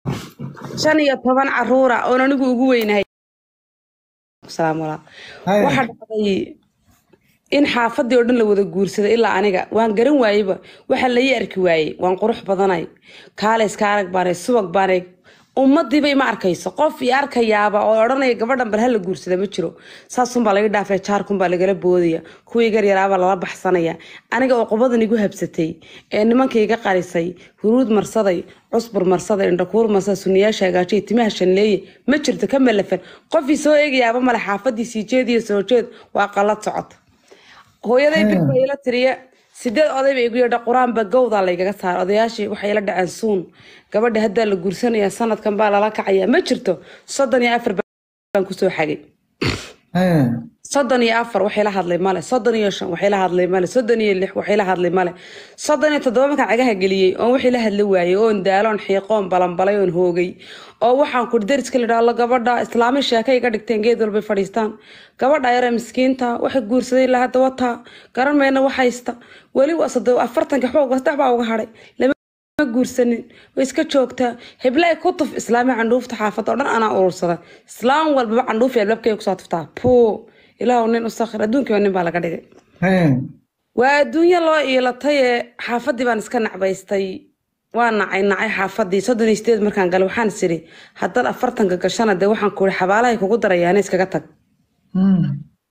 shan iyo toban caruura oon anigu ugu weynahay salaam walaa Haya. waxaa dhacday in xaafadii oo dhan la wada guursaday ilaa aniga waan garan waayeba waxa la ii arki waayey waan qurux badanay kaaleska arag baanay subag baanay ummadiiba ima arkayso qof i arkayaaba oo odhanaya gabadhan bal hala guursada ma jiro saasunbaa laga dhaafay jaarkunbaa lagala boodaya kuwii garyaraabaa lala baxsanaya aniga oo qubadan igu habsatay ee nimanka iga qarisay huruud marsaday cusbur marsaday indhakuur marsaday suniyaasha hagaajay timaha shanleeye ma jirto ka malafan qofii soo eegayaaba male xaafadii sii jeed iyo soo jeed waa qalad socota hooyaday Hmm. bilba ila tiriya sideed oday ba igu yadha qur-aanba gowdaa laygaga saara odayaashii waxay ila dhaceen suun gabadha haddaa la guursanaya sanadkan baa lala kacaya ma jirto soddon iyo afar baan kusoo xagay Haya. soddon iyo afar waxay la hadlay male soddon iyo shan waxay la hadlay male soddon iyo lix waxay la hadlay male soddon iyo toddoba markaan cagaha geliyey oon wixii la hadli waayey oon daaloon xiiqoon balanbalay oon hoogay oo waxaan kuri dariska la idhaahdo gabadha islaami sheekay iga dhigteen geed walbay fadhiistaan gabadha yare miskiinta waxay guursaday ilaa hadda wataa garan mayna wax haysta weli waa soddon afartanka xoog saddex baa uga hadhay lama ma guursanin way iska joogtaa heblaay ku tuf islaami candhuufta xaafadda oo dhan anaa urursada islaam walbaba candhuufi albaabkay kusoo tuftaa puu ilaahu nin u sakhir adduunkiiba nin baa laga dhigay Haya. waa adduunyo loo iilatay ee xaafaddii baan iska nacbaystay waa nacay nacay xaafadii soddon iyo sideed markaan galay waxaan is idhi haddaad afartanka gashana dee waxaan ku ihi xabaalahay kugu darayaana iskaga tag Hmm.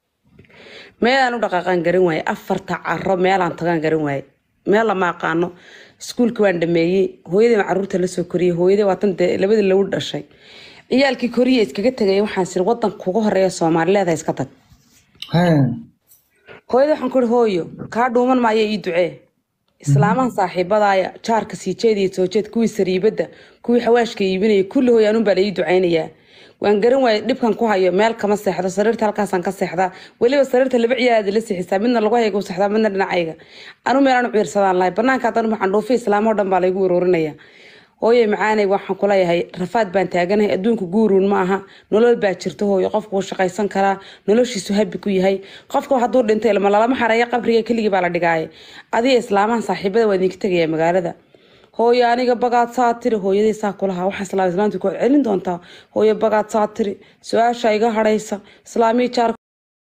meelaan u dhaqaaqaan garan waaye afarta caro meelaan tagaan garan waaye meel lama aqaano iskuulka waan dhameeyey hooyadii baan caruurta la soo koriyey hooyadii waatan dee labadii lagu dhashay ciyaalkii koriya iskaga tegay waxaan siri wadanka kugu horeeya soomaalileeda iska tag Haya. hooyadii waxaan ku ihi hooyo kaa dhuuman maayo ii ducee islaamahan saaxiibadaaya jaarka sii jeed iyo soo jeed kuwii sariibada kuwii xawaashka iibinaya kulli hooy anun baa la ii ducaynayaa waan garan waaye dhibkan ku hayo meel kama seexdo sariirta halkaasaan ka seexdaa weliba sariirta laba ciyaada la seexisaa midna lagu hayga u seexdaa midna dhinacayga anu meelaan u ciirsadaan lahay banaanka haddana waxaan dhuufi islaamo dhan baa laygu waroorinaya hooye macaanay waxaan kuleeyahay rafaad baan taaganahay adduunka guuruun ma aha nolol baa jirta hooyo qofku wuu shaqaysan karaa noloshiisu habi ku yahay qofka hadduu dhintay ilma lalama xareeya qabriga keligii baa la dhigaaye adiga islaamahan saaxiibada waa idinka tegaya magaalada hooyo aniga bagaad saa tiri hooyadii saa kulahaa waxaa islaam islaamti ku celin doontaa hooyo bagaad saa tiri su-aasha iga hadhaysa islaamii jaarka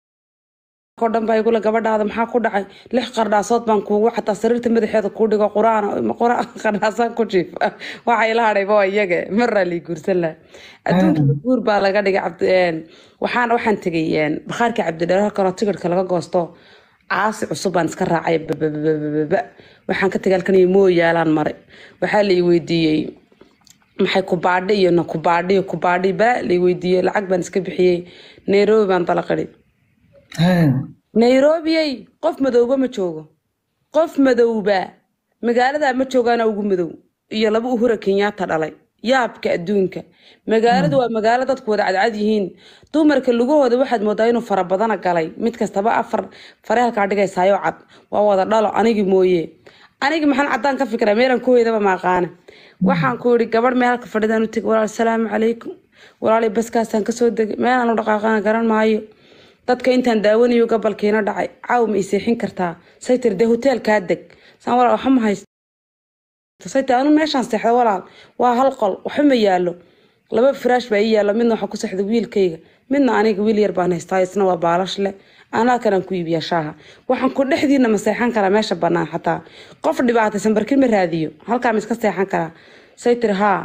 oo dhan baa igule gabadhaada maxaa ku dhacay lix qardhaasood baan kuugu xataa sariirta madaxeeda kuu dhigo quraan quraan qardhaasaan ku jiifa waxa ila hadhayba waa iyaga maraa lii guursan laha adduunka guur baa laga dhigay cabdi waxaan waxaan tegay bakhaarkii cabdidheer halkanoo tigirhka laga goosto caasi cusub baan iska raacay bababababa waxaan ka tegay halkan iyo mooyaalaan maray waxaa la i weydiiyey maxay kubaadhi iyo na kubaadhi iyo kubaadhi baa la i weydiiyey lacag baan iska bixiyey nairobi baan dalaqidhi Haya. nairobiyey qof madowba ma joogo qof madowba magaalada ma joogaana ugu madow iyo laba uhura kenyaata dhalay yaabka adduunka magaaladu waa magaalo dadku wada cadcad yihiin dumarka lugahooda waxaad moodaa inuu farabadana galay mid kastaba afar fare halkaa dhigaysaayo cad waa wada dhalo anigi mooye anigi maxaan caddaan ka fikraa meelan ku hoydaba maaqaane waxaan ku yidhi gabadh meel halka fadhidaan u tegi walaal asalaamu calaykum walaalay baskaasaan kasoo degay meelaan u dhaqaaqana garan maayo dadka intaan daawanayo gabalkiina dhacay caaw ma iseexin kartaa say tiri dee hoteelkaa deg saan walaal waxa ma haysto say tiri anu meeshaan seexda walaal waa hal qol waxa ma yaalo laba firaash baa ii yaalo midna waxaa ku seexda wiilkayga midna aniga wiil yar baan haystaa isna waa baalash leh anaa kanaan ku iibiyaa shaaha waxaan ku dhexdiina ma seexan karaa meesha banaan xataa qof dhibaataysan barkin ma raadiyo halkaa ma iska seexan karaa say tiri haa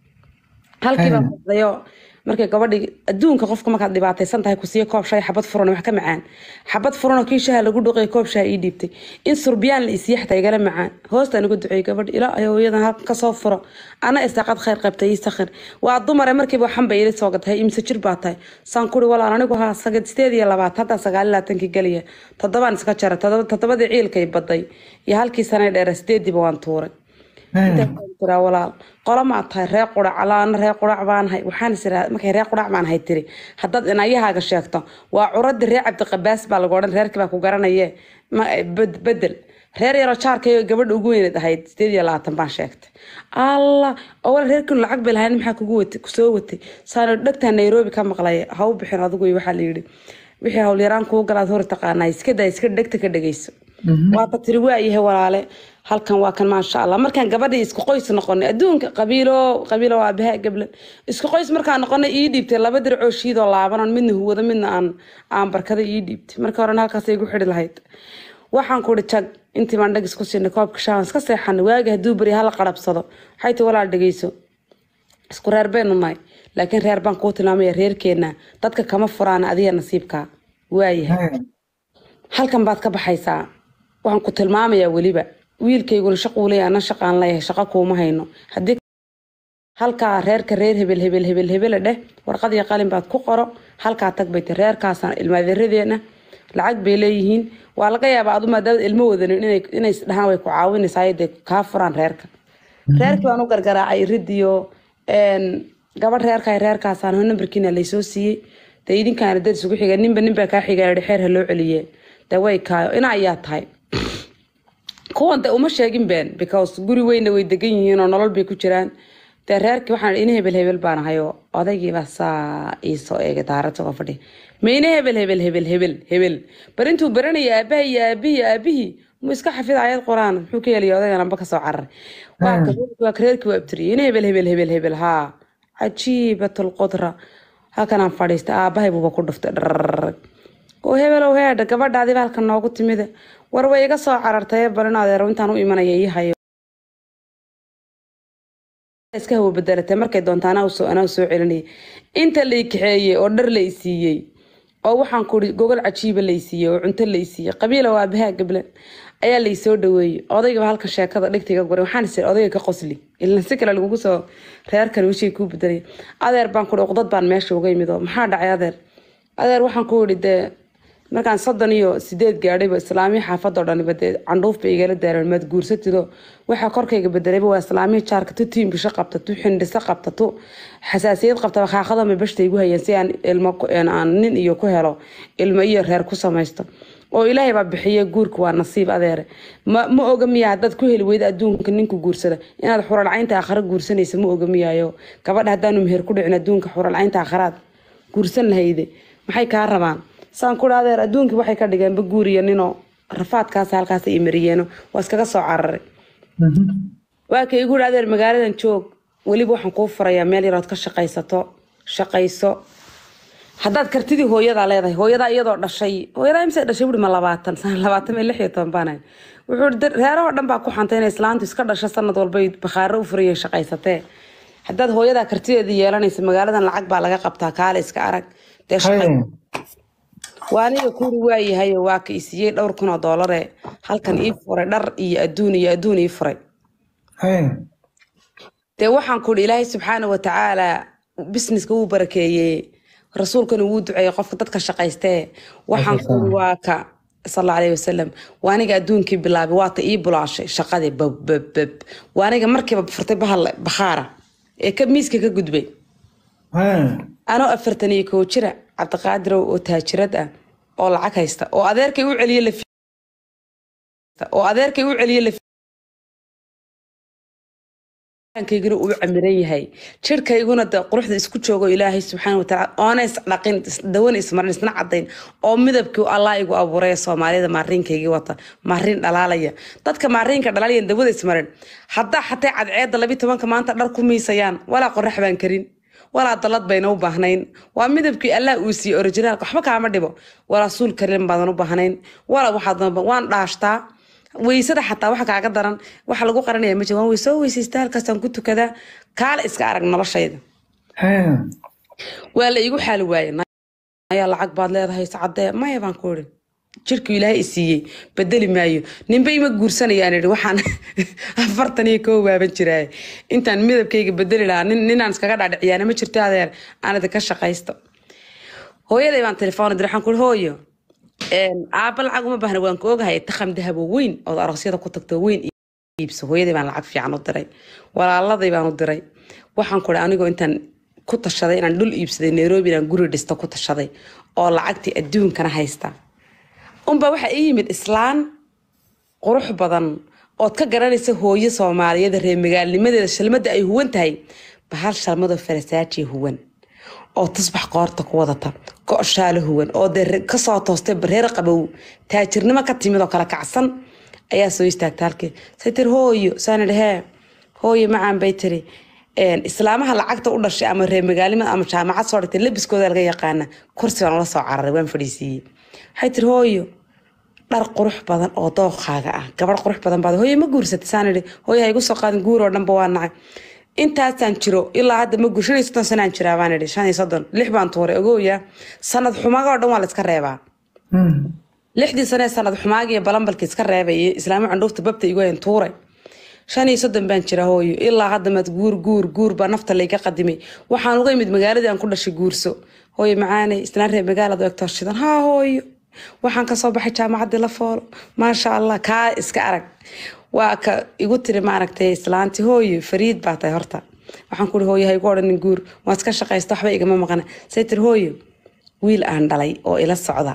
halkii baan fadhiyo markay gabadhii adduunka qofka markaad dhibaataysan tahay ku siiyo koob shaay xabad furan wax ka macaan xabad furan oo kii shaha lagu dhuqay koob shaha ii dhiibtay in surbiyaan la isiiya xataa igala macaan hoostaan uga duceeyey gabadh ilaa ay hooyadan halkan kasoo furo ana istaaqad khayr qabtay ii sakhir waa dumare markiiba waxan bay ila soo gatahay imse jir baa tahay saan kuri walaal anigu haa sagad sideed iyo labaatan haddaa sagaal iyo labaatankii geliya toddobaan iska jaray toddoba- toddobadii ciilkay baday iyo halkii sanay dheera sideediiba waan tuuray Haya. tiraa walaal qola maa tahay ree qurac alaana ree qurac baanahay waxaan is iraa markay ree qurac baanahay tiri haddaad inayahaaga sheegto waa curadii ree cabdiqabaas baa lagu odhan reerkii baa ku garanaye ma bed- bedel reer yaroo jaarkayo gabadha ugu weyneed ahayd sideed iyo labaatan baan sheegtay allah oo wal reerkiinu lacag bay lahayn maxaa kugu watay kusoo watay saano dhegtaa nairobi ka maqlay ha u bixin adigu iyo waxaa la yidhi wixii howlyaraan kuu galaad hor taqaanaa iska daa iska dhegta ka dhegeyso waata tiri waa yahay walaale halkan waa kan maasha allah markaan gabadhii isku qoys noqonay adduunka qabiilo qabiilo waa abaha gablan isku qoys markaan noqonay ii dhiibtay laba dircoo shiidoo laabanan midna huwado midna aan aan barkada ii dhiibtay marka horena halkaas igu xidhi lahayd waxaan ku ihi jag intii baan dhagis ku siinay koobka shaawan iska seexanay waagi hadduu beri hala qarabsado waxay ti walaal dhegeyso isku reer baynu nahay laakiin reer baan kuu tilmaamaya reerkeena dadka kama furaan adiga nasiibkaa waayahay Haya. halkan baad ka baxaysaa waxaan ku tilmaamayaa weliba wiilkayguna shaquu leeyahay ana shaqaan leeyahay shaqo kuuma hayno haddii halkaa reerka reer hebel hebel hebel hebele dheh warqad iyo qalin baad ku qoro halkaa tag bay ti reerkaasaan ilmaadiradeena lacag bay leeyihiin waa laga yaabaa adu maadaama ilmo wadanin inay inay is dhahaan way ku caawinaysaa dee kaa furaan reerka reerkii baan u gargaraacay ridiyo gabadh reerka reerkaasaan ho nambarkiina laysoo siiyey dee idinkaana dad isugu xiga ninba ninbaa kaa xigaa yihi xeer ha loo celiye dee way kaayo ina ayaa tahay kuwan de uma sheegin been because guri weyna way degan yihiin oo nolol bay ku jiraan dee reerkii waxaan ina hebel hebel baan ahayo odaygiibaa saa iisoo eegay daarad soo fadhi ma ina hebel hebel hebel hebel hebel bar intuu baranaya aabaha iyo aabihii aabihii mu iska xafid ayad quraan muxuu ka helaya odaygan amba kasoo cararay waa ka- waa ka reerkii waa abtiriyay ina hebel hebel hebel hebel haa cajiibatul qudra halkanaan fadhiistay aabahay buuba ku dhuftay dharrrrrg oo hebelow heedha gabadhaadiba halkan noogu timida war way iga soo carartay balin adeero intaan u imanaya ii hayo iska hawo bedelatay markay doonta anaa usoo anaa soo celinayay inta la kaxeeyey oo dhar la isiiyey oo waxaan kuri gogol cajiiba la isiiyey oo cunto la isiiyey qabiila waa abahaa gablan ayaa la isoo dhaweeyey odaygiba halka sheekada dhigtiga guray waxaan is odayga ka qosli ilan si kale lagugu soo reerkan wishii kuu bedelay adeer baan kuri uqdad baan meesha uga imid oo maxaa dhacay adeer adeer waxaan ku idhi dee markaan soddon iyo sideed gaadhayba islaamii xaafadoo dhaniba dee candhuuf bay igala daareen maad guursatido waxaa korkayga bedelayba waa islaamii jaarka tu tiimbisho qabta tu xindhiso qabta tu xasaasiyad qabta bakhaaqadama bashta igu hayeen si aan ilmo ku- een aan nin iyo ku helo ilmo iyo reer ku samaysto oo ilaahay baa bixiye guurka waa nasiib adeere ma ma oga miya haddaad ku heli weyda adduunka ninka guursada inaad xuralcaynta aakhare guursanaysa ma oga miyaayo gabadha haddaanu meher ku dhicin adduunka xuralcaynta aakharaad guursan lahayde maxay kaa rabaan saan ku adeer adduunkii waxay ka dhigeenba guuriya ninoo rafaadkaas halkaas ay mariyeeno waa iskaga soo cararay waa ka igu yidhi adeer magaaladan joog weliba waxaan kuu furayaa meel yarood ka shaqaysato shaqayso haddaad kartidii hooyadaa leedahay hooyadaa iyadoo dhashay hooyadaa imse dhashay wuhi ma labaatan sana labaatan iyo lix iyo toban baan ahay wuxuu ihi "Dar- reerahoo dhan baa ku xantay inay islaantu iska dhasho sanad walba ay bakhaaro u furayeen shaqaysatee haddaad hooyadaa kartideeda yeelanaysa magaaladan lacag baa laga qabtaa kaale iska arag dee shaqay Haya. waa aniga kuuri waayahayo waa ka isiiyey dhowr kun oo doolare halkan ii furay dhar iyo adduun iyo adduun ii furay Haya. dee waxaan ku ihi ilaahay subxaana wa tacaala businesska wuu barakeeyey rasuulkana wuu duceeyey qofka dadka shaqaystee waxaan ku ihi waa ka sal alla alayhi wasalam waa aniga adduunkii bilaabay waata ii bulaashay shaqadii babbab waa aniga markiiba furtay bahal bakhaara ee ka miiska ka gudbay Haya. anoo afartan iyo kow jira cabdiqaadirow oo taajirad ah oo lacag haysta oo adeerkay u celiye la oo adeerkay u celiye la kayguna uu camiran yahay jirkayguna de quruxda isku joogo ilaahay subxaana watacaala oona isdhaqin dawan ismarin isna cadayn oo midabkii allah igu abuuray ee soomaalida maariinkaygii wata maariin dhalaalaya dadka maariinka dhalaalaya dawada ismarin haddaa xatay cadceeda labi tobanka maanta dhar ku miisayaan walaa qorax baan karin walaa dalad bayna u baahnayn waa midabkii allah uu siiyey orijinaalka waxba kaama dhibo walaa suul karin baadan u baahnayn walaa waxaad waan dhaashtaa weysada xataa waxa kaaga daran waxa lagu qaranaya ma jiro waan way soo weysaysta halkaasaan ku tukadaa kaala iska arag noloshayda Haya. waa la igu xaali waaye ayaa lacag baad leedahay sacadee maya baan ku iri jirku ilaahay i siiyey bedeli maayo ninba ima guursanayaan idhi waxaan afartan iyo koo waaban jiraaye intaan midabkayga bedeli lahaa nin ninaan iskaga dhaadhiciyaana ma jirto adeer aan idinka shaqaysto hooyaday baan telefoon diray waxaan ku iri hooyo aaba lacag uma baahna waan ka ogahay takham dahabo weyn ood aroosyada ku tagto weyn iibso hooyaday baan lacag fiican u diray walaaladay baan u diray waxaan ku iri anigoo intaan ku tashaday inaan dhul iibsaday nairobi inaan guri dhisto ku tashaday oo lacagtii adduunkana haysta unbaa waxaa ii yimid islaan qurux badan ood ka garanaysa hooyo soomaaliyeed reer magaalnimadeeda shalmada ay huwan tahay bahal shalmadoo farasaajiya huwan oo tusbax qoorta ku wadata go-shaalo huwan oo dee kasoo toostay bareer qabow taajirnimo ka timid oo kala kacsan ayaa soo istaagta halkii say tiri hooyo saana dhehee hooyo macaan bay tiri een, islaamaha lacagta u dhashay ama reer magaalimada ama jaamacad soo dhigtay labiskooda laga yaqaana kursi baan ula soo cararay waan fadhiisiiyey waxay tiri hooyo dhar qurux badan oo dooqaaga ah gabadh qurux badan baad hooyo ma guursatay saan idhi hooyo ha igu soo qaadin guur oo dhanba waa nacay intaasaan jiro ilaa hadda ma guur shan iyo soddon sanaan jiraa baan idhi shan iyo soddon lix baan tuuray ogooya sanad xumaga oo dhan waa la iska reebaa Hmm. lixdii sane sanad xumaagi iyo balambalki iska reebayay islaamo candhuufta babta igu hayn tuuray shan iyo soddon baan jira hooyo ilaa hadda maad guur guur guur baa nafta layga qadimay waxaan uga imid magaaladii aan ku dhashay guurso hooyo macaanay islaan reer magaalada egtoo shidan haa hooyo waxaan kasoo baxay jaamacaddii la foolo maasha allah kaa iska arag waa ka igu tiri maaragtay islaanti hooyo fariid baa tahay horta waxaan ku ihi hooyo ha igu odhanin guur waa iska shaqaysta waxba igama maqana say tiri hooyo wiil aan dhalay oo ila socda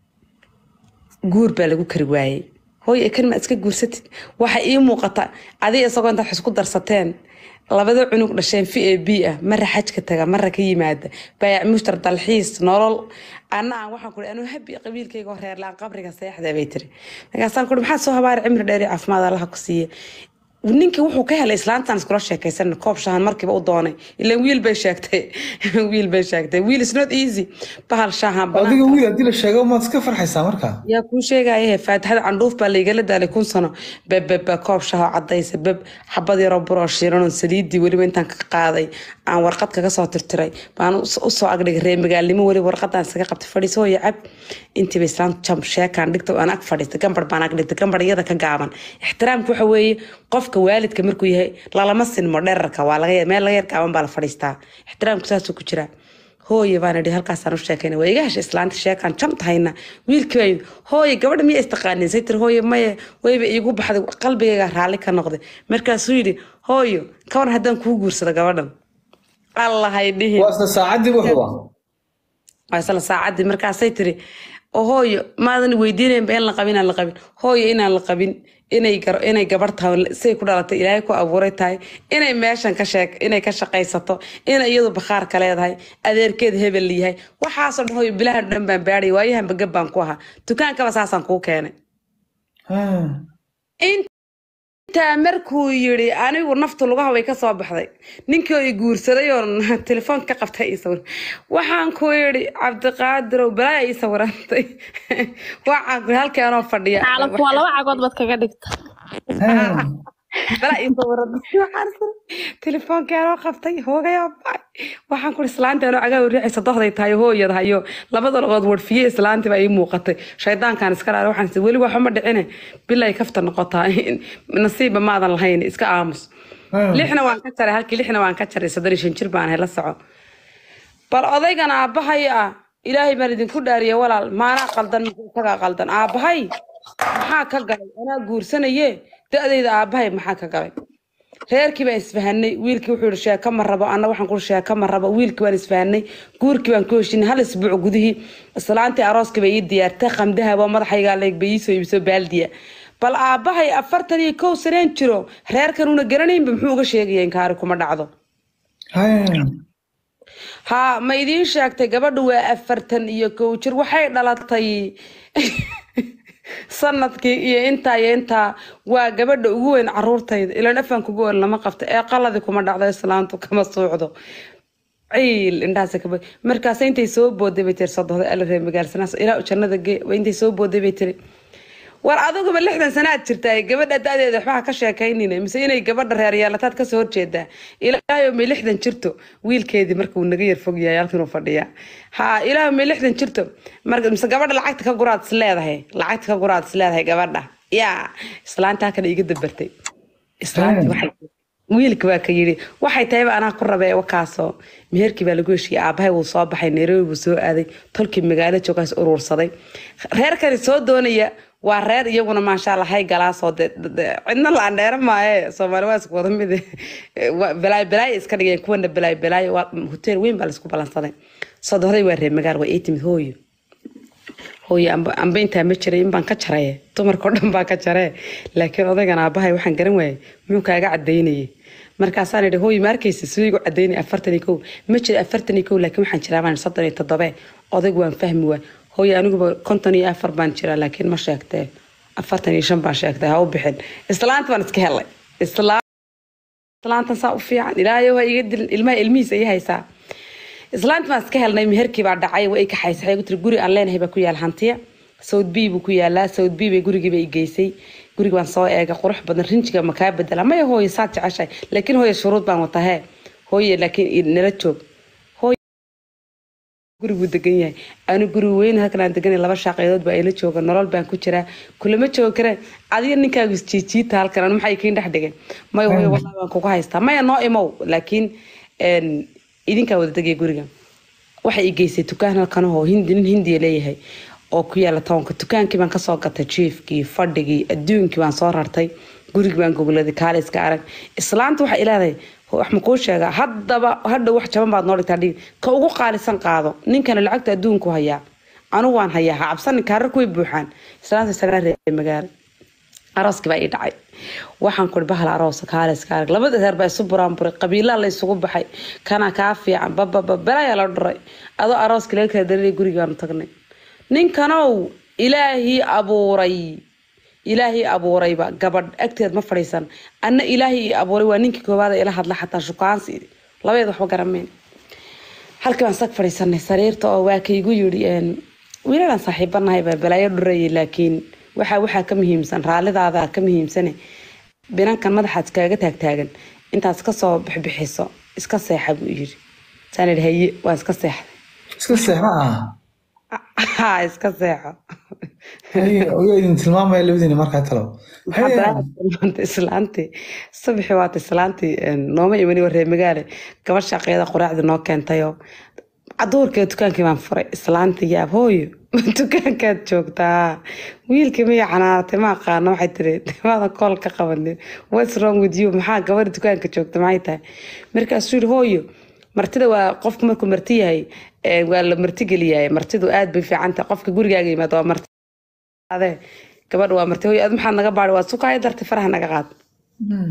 guur baa lagu kari waayey hooyo kan ma iska guursatid waxa ii muuqata adiga isagoo intaad xisku darsateen labada cunug dhasheen v a b ah mara xajka taga mara ka yimaada baayac mushtar dalxiis nolol anna aan waxaan ku anuu habi qabiilkayga oo reer laan qabriga seexda bay tiri markaasaan ku maxaa soo habaari cimri dheer iyo caafimaad allaha ku siiye ninkii wuxuu ka helay islaantan iskula sheekaysan koob shahan markiiba u doonay ilaan wiil bay sheegtay wiil bay sheegtay wiil is not easy bahal shahan banaan adiga wiil haddii la sheego maad iska farxaysaa markaa yaa kuu sheegaya faatixada candhuuf baa laygala daalay kun sano bebeba koob shaho cadaysa beb xabad yaroo buroo shiiranoo saliidii weliba intaan ka qaaday aan warqad kaga soo tirtiray baan us- usoo agdhigay reer magaalnimo weliba warqadaan isaga qabtay fadhiiso hooyo cab intiiba islaamtu jam sheekaan dhigta aan ag fadhiistay gambar baan ag dhigtay gambar iyada ka gaaban ixtiraamka waxa weeye qofka waalidka markuu yahay lalama sinmo dherarka waa laga meel laga yar gaaban baa la fadhiistaa ixtiraamku saasuu ku jiraa hooye baan idhi halkaasaan u sheekayna waa iga heshay islaanta sheekaan jam tahayna wiilkii baa yimid hooye gabadha miya istaqaanin say tiri hooye maye wayba iigu baxday qalbigayga raalli ka noqday markaasuu yidhi hooyo kawan haddaan kuu guursado gabadhan allahay dhihin waa isla saacadii wuxuu ah waa isla saacadii markaasay tiri oo hooyo maadan weydiinaynba in la qabin aan la qabin hooyo inaan la qabin inay gar- inay gabar tahay say ku dhalatay ilaahay ku abuuray tahay inay meeshan ka sheeg inay ka shaqaysato inay iyadu bakhaarka leedahay adeerkeed hebel yahay waxaasoo dhan hooyo bilahan dhan baan baadhay waayahanba gab baan ku ahaa dukaankaba saasaan kuu keenay Hmm. intaa markuu yidhi anigu naftu lugaha way ka soo baxday ninkii oo i guursaday oo telefoon ka qabtay ii sawir waxaan ku yidhi cabdiqaadirow balaa ii sawirantay waxaan ku halkii anoo fadhiya caalamku waa laba cagood baad kaga dhigta Hmm. balaa ii sawirantay waxaan ku telefoonkii anoo qabtay hoogayoo bacay waxaan ku islaanta anoo cagaa riixaysa dohday tahay hooyad hayo labada lugood warfiye islaantii baa ii muuqatay shaydaankaan iska dhaara waxaan is- weli waxuma dhicine bilay kafta noqotaa nasiiba maadan lahayn iska aamus Hmm. lixna waan ka jaray halkii lixna waan ka jaray soddon iyo shan jir baan ahay la soco bal odaygan aabbahay ah ilaahay baan idinku dhaariye walaal maanaa qaldan mise isagaa qaldan aabbahay maxaa ka galay anaa guursanaye da-dayda aabbahay maxaa ka galay reerkii baan isfahanay wiilkii wuxuu yihi sheeko ma rabo anna waxaan ku sheeko ma rabo wiilkii baan isfahanay guurkii baan ku heshinay hal isbuuc gudihii islaantii arooskii bay ii diyaartay qamdahaba madaxaygaa leeg bay ii soo iibso baaldiya bal aabbahay afartan iyo kow saneen jiro reerkan una garanaynba muxuu uga sheegaya inkaari kuma dhacdo Hmm. haa ma idiin sheegtay gabadhu waa afartan iyo kow jir waxay dhalatay sanadkii iyo intaa iyo intaa waa gabadha ugu weyn caruurtayda ilaan afaan kugu weyn lama qabto ee qaladii kuma dhacdo islaantu kama suucdo ciil indhahaas kaba markaas intay soo booday bay tiri sodohda ala reer magaalsanaas ilaa jannada gee waa intay soo booday bay tiri war adiguba lixdan sanaad jirtaa gabadha da-deeda waxba ha ka sheekaynina mise inay gabadha reer yeelataad kasoo horjeedaa ilaahay may lixdan jirto wiilkeedii marka uu naga yar fog yahay halkan uu fadhiyaa ha ilaahay may lixdan jirto marka mise gabadha lacagta ka guraad is leedahay lacagta ka guraad is leedahay gabadha yaa islaanta halkan iga dabartay islaanti waxay wiilka waa ka yidhi waxay tahayba anaa ku rabee wakaasoo meherkii baa lagu heshiiyey aabahay wuu soo baxay nairobi buu soo aaday tolkii magaalo joogaas urursaday reerkani soo doonaya waa reer iyaguna maasha allah hay galaasoo de de- de- cidna la andheera maaye soomaali waa isku wada mid Waa balaay balaay iska dhigeen kuwana balaay balaay waa hotel weyn baa laisku balansaday sodohday waa reer magaal waa ii timid hooyo hooyo amba amba intaa ma jiray in baan ka jaraye dumarkao dhan baa ka jaree laakiin odaygan aabahay waxaan garan waayey muxuu kaaga cadaynayay markaasaan idhi hooyo ma arkaysa siduu igu cadaynay afartan iyo kow ma jira afartan iyo kow laakiin waxaan jiraa baan soddon iyo toddobe odaygu waan fahmi waa hooyo aniguba konton iyo afar baan jiraa laakiin ma sheegtee afartan iyo shan baan sheegtay ha u bixin islaanta baan iska helay Isla- islaantan saa u fiican ilaahay waa iga dilin ilmaha ilmihiisa ii haysaa islaanta baan iska helnay meherkii baa dhacay way i kaxaysay waxay ku tiri guri aan leenahay baa ku yaal hantiya sawd b buu ku yaalaa sawd b bay gurigii bay i geysay guriga baan soo eegay qurux badan rinjiga ma kaa bedela maya hooye saad jeceshahay laakiin hooye shuruud baan wataa hee hooye laakiin nala joog hooye guriguu degan yahay anu guri weyn halkan aan deganay laba shaaqeedood baa ila jooga nolol baan ku jiraa kulama joogi kareen adiga ninkaagu isjiijiita halkan anu maxay kiin dhex dhigeen maya hooye wallahi waan kugu haystaa maya noo imow laakiin een, idinkaa wada degaya guriga waxay i geysay dukaan halkanahoo hindi nin hindiya leeyahay oo ku yaala toonka dukaankii baan kasoo gatay jiifkii fadhigii adduunkii baan soo rartay gurigii baan gogoladay kaaliska arag islaanta waxay ilaaday wax ma kuu sheegaa haddaba hadhow wax jaban baad noo dhigtaa dhigi ka ugu qaalisan qaado ninkana lacagta adduunku hayaa anigu waan hayaa ha cabsanin kaarar kuway buuxaan islaanta isagaa reebay magaalo arooskii baa ii dhacay waxaan kuri bahal aroosa kaaliska arag labada reer baa isu buraanburay qabiilaa la isugu baxay kana kaa fiican bababa belayaa la dhuray adoo arooskii laga kala darinay gurigaanu tagnay ninkanow ilaahii abuuray ilaahii abuurayba gabadh agteed ma fadhiisan anna ilaahii ii abuuray waa ninkii koowaada ila hadla xataa shukaansi labadeed waxba garamayn halkii baan sag fadhiisanay sariirta oo waa kaygu yidhi een, wiilalaan saaxiibanahay baa balaayo dhurayay laakiin waxaa waxaa ka muhiimsan raallidaada ka muhiimsane binankan madaxaad iskaaga taagtaagan intaad iska soo bixbixiso iska seexa buu yidhi saan idhi haye waan iska seexday iska seexna ah ha iska seexo Haye, oyaa idin tilmaamaya labadiina markaa talo Haye. maanta islaantii subaxii waata islaantii een, nooma imani waree magaale gabadh shaqeeda quraacda noo keentayo caduurkee dukaankii baan furay islaantii yaab hooyo dukaankaad joogtaa wiilkii maya canaanatay ma aqaano waxay tiri maadan kool ka qabanin what's wrong with you maxaa gabadha dukaanka joogta maxay tahay markaasuu yidhi hooyo martida waa qofku markuu marti yahay ee, waa la marti geliyaay martidu aad bay fiican tahay qofka gurigaaga yimaado waa marti ade gabadha waa marti hooyo ad maxaad naga baadhi waad sukaaya dartay faraha naga qaad Hmm.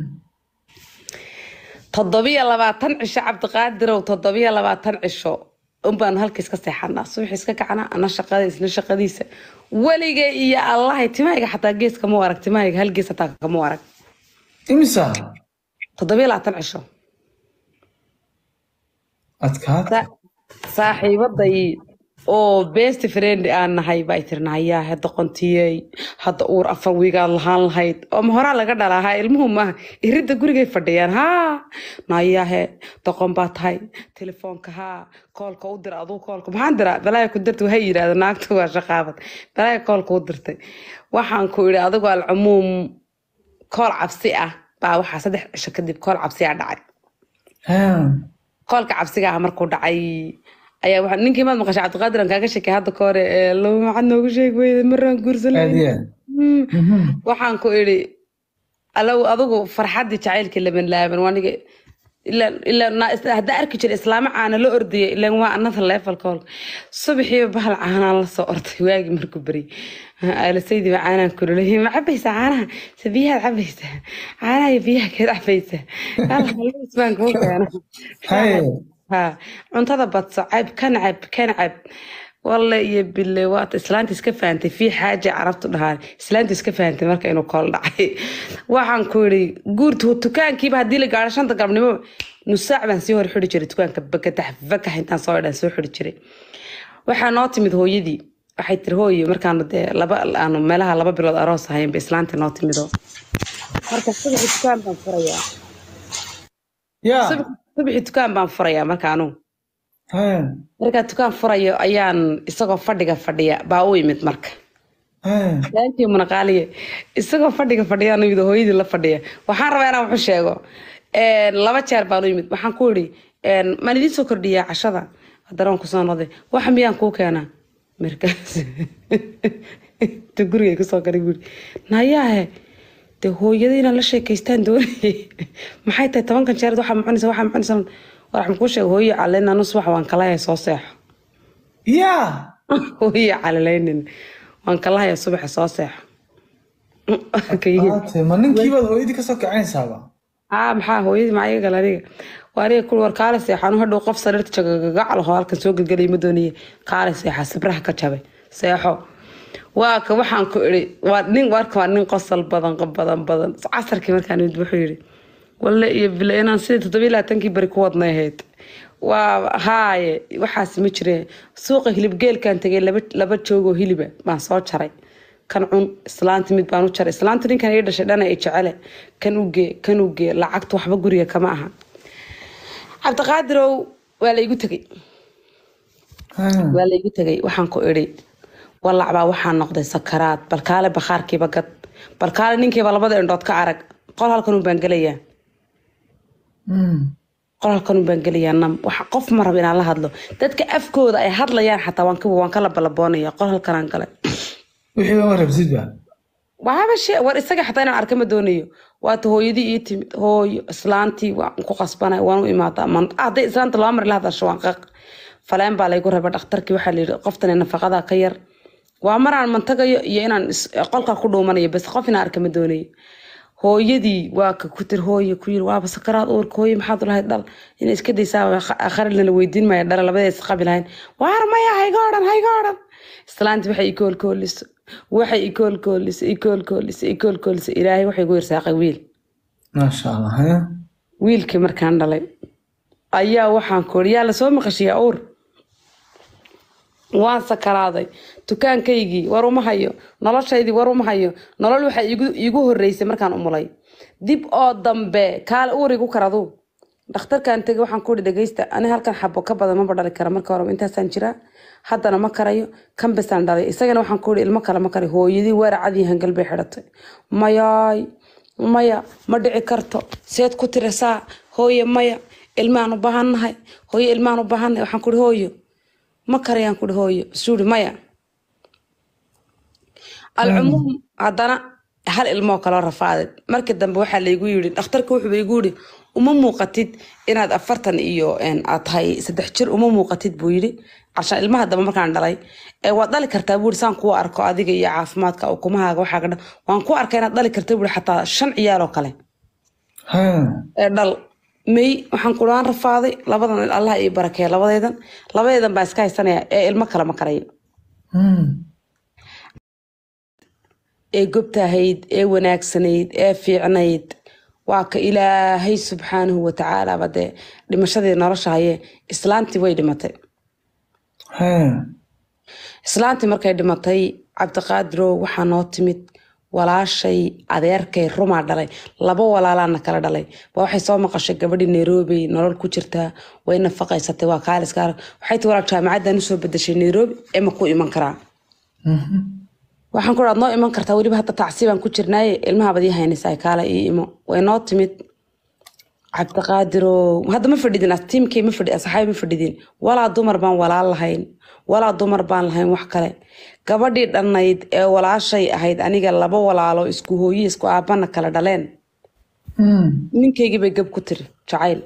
toddobiyo labaatan cisho cabdiqaadirow toddobiyo labaatan cisho unbaanu halka iska seexanaa subax iska kacnaa ana shaqada isna shaqadiisa weliga iyo allahay timahayga xataa gees kama arag timahayga hal gees hataa kama arag imisa toddobiyo labaatan cisho adkaad Sa- saaxiibaday oo best friend aan nahay baa tiri nahayaa hadda qontiyey hadda uur afar wiigaad lahaan lahayd oo ma horaa laga dhalaa ha ilmuhu maaha iridda gurigay fadhiyaan haa nayaahe doqon baa tahay telefoonka haa koolka u dira aduu koolka maxaan diraa balaaya ku dirta waxay yidhahda naagta waa shaqaabad balaaya koolka u dirtay waxaan ku idhi adigu alcumuum kool cabsi ah baa waxaa saddex cisho kadib kool cabsi ah dhacay Haa. koolka cabsiga ah markuu dhacay ayaa waxa ninkii maad maqashay cabdiqaadir aan kaaga sheekay hadda ka hore ee laba maxad noogu sheegi weyda maraan guursan aad lahayn iyo aad Hmm. Mhm. waxaan ku idhi alow adigu farxaddii jacaylkii laban laaban waaniga ilaa ilaa naa- is- haddaa arki jira islaamo caana la ordaya ilaan waa another level koolka subaxiiba bahal caanaan la soo orday waagii markuu beri alasaydi ba caanaan kululay ma cabaysaa caanaha se biyahaad cabaysaa caanaha iyo biyaha keed cabaysaa Alla, halluus baan kuu keena Haye. ha cuntada badso cab kan cab kan cab walle iyo bille waata islaanta iska fahantay fii xaaja carabtu dhahaan islaanta iska fahantay marka inuu kool dhacay waxaan ku yidhi guurta dukaankiiba haddii la gaaro shanta galabnimo nus saac baan sii hor xidhi jiray dukaanka bakatax fakax intaan soo dhan soo xidhi jiray waxaa noo timid hooyadii waxay tiri hooyo markaanu dee laba aanu meelaha laba bilood aroos ahaynba islaanta noo timido marka subaxi dukaan baan furayaa yaa Subaxi- subaxi dukaan baan furayaa marka anugu Haye. markaa dukaan furayo ayaan isagoo fadhiga fadhiya baa u imid marka Haye. laankii munaqaaliye isagoo fadhiga fadhiyaan imid oo hooyadii la fadhiya waxaan rabaa inaan waxu sheego Een, laba jeer baan u imid waxaan ku idhi een, maan idiin soo kordhiyaa cashada haddana waan kusoo noqday waxa miyaan kuu keenaa markaas ta gurigay kusoo galay buuri nayaahe dee hooyada inaan la sheekaystaan doonayay maxay tahay tobankan jeer waxaa mucunaysa waxaa mucunaysa war waxaan kuu sheega hooyo calena nus wax waan kalahay soo seexo yaa hooyo calaleynin waan kalahaya subaxa soo seexo Maate, ma ninkiibaad hooyadii kasoo kicinaysaaba aa maxaa hooyadii maxaa iga gala aniga waa aniga kul war kaale seexanu hadhow qof sariirta jagagagacal oo halkan soo gelgelay ma doonaya kaale seexa sibraha ka jabay seexo waa ka waxaan ku idhi waa nin warka waa nin qosol badan badan badan casarkii markaan imid wuxuu yidhi walle iyo bile inaan sidii toddobiyi labaatankii beri ku wadnay ahayd waa haaye waxaas ma jireen suuqa hilibgeelkaan tegay laba laba joogoo hiliba baan soo jaray kan cun islaanta mid baan u jaray islaanta ninkan ii dhashay dhana i jecele kan ugee kan ugee lacagta waxba guriga kama aha cabdiqaadirow waa la igu tegey waa la igu tegey waxaan ku idhi walacbaa waxaa noqday sakaraad balkaale bakhaarkiiba gad balkaale ninkiiba labada indhood ka arag qol halkanun baan gelayaa qol halkanun baan gelayaa nam waxa qof ma raba inaan la hadlo dadka afkooda ay hadlayaan xataa waan ka waan kala balaboonaya qol halkanaan galay wixii ma rabsidba waaba shee war isaga xataa inaan arka ma doonayo waata hooyadii ii timid hooyo islaantii waan ku qasbanay waan u imaadaa man hadday islaanta laba mar la hadasho waan qaq faleen baa laygu rabay dhakhtarkii waxaa la yidhi qoftani nafaqada ka yar waa maraan mantagayo iyo inaan is- qolka ku dhuumanayo bas qof inaan arka ma doonayo hooyadii waa ka ku tir hooye ku yiri waaba sakaraad uurka hooye maxaad u lahayd dhal inay iska daysaa akharilna la weydiin maya dhala labadees qabi lahayn waar maya hayga odhan hayga odhan islaanti waxay ikoolkooliso waxay ikoolkooliso ikoolkooliso ikoolkooliso ilaahay waxay gu irsaaqay wiil maasha allah haya wiilkii markaan dhalay ayaa waxaan ku iri yaa lasoo maqashiyaa uur waan sakaraaday dukaankaygii war uma hayo noloshaydii war uma hayo nolol waxaa iigu iigu horeysay markaan umulay dib oo dambe kaale uur igu karadu dhakhtarkaan tegay waxaan ku ihi dhegeysta ani halkan xabo ka badan maba dhali kara marka horeba intaasaan jiraa haddana ma karayo kan besaan dhalay isagana waxaan ku ihi ilmo kale ma karayo hooyadii weeracadii hangal bay xidhatay mayaay maya ma dhici karto seed ku tirisaa hooye maya ilmaan u baahannahay hooye ilmaan u baahannahay waxaan ku ihi hooyo ma karayaan ku ihi hooyo suuri maya alcumuum haddana hal ilmoo kaloo rafaaday markii dambe waxaa laygu yidhi dhakhtarka wuxuu igu yidhi uma muuqatid inaad afartan iyo een, aad tahay saddex jir uma muuqatid buu yidhi cashaan ilmaha dambe markaan dhalay ee waad dhali kartaa buu yidhi saan kuu arko adiga iyo caafimaadka ukumahaaga waxaa ka dhan waan ku arkay inaad dhali karta buu yidhi xataa shan ciyaal oo kale haya ee dhal may waxaan ku waan rafaaday labadan allah ii barakeeya labadeedan labadeedan baa iska haysanaya ee ilmo kale ma karayo ee gobtahayd ee wanaagsanayd ee fiicnayd waa ka ilaahay subxaanahu watacaalaaba dee dhimashadii nolosha haye islaantii way dhimatay haya islaantii markay dhimatay cabdiqaadirow waxaa noo timid walaashay adeerkay rumaa dhalay laba walaalaana kala dhalay ba waxay soo maqashay gabadhii nairobi nolol ku jirtaa way nafaqaysatay waa kaaliska arag waxay tii walaal jaamacaddan usoo bedeshay nairobi ee ma ku iman karaa waxaan ku dhaad noo iman kartaa weliba hadda tacsiibaan ku jirnaaye ilmaha badii haynaysaa kaala ii imo way noo timid cabdiqaadirow hadda ma fadhidin tiimkii ma fadhi asxaabi ma fadhidin walaa dumar baan walaal lahayn walaa dumar baan lahayn wax kale gabadhii dhannayd ee walaashay ahayd aniga laba walaalo isku hooye isku aabana kala dhaleen ninkaygii bay gab ku tiri jacayl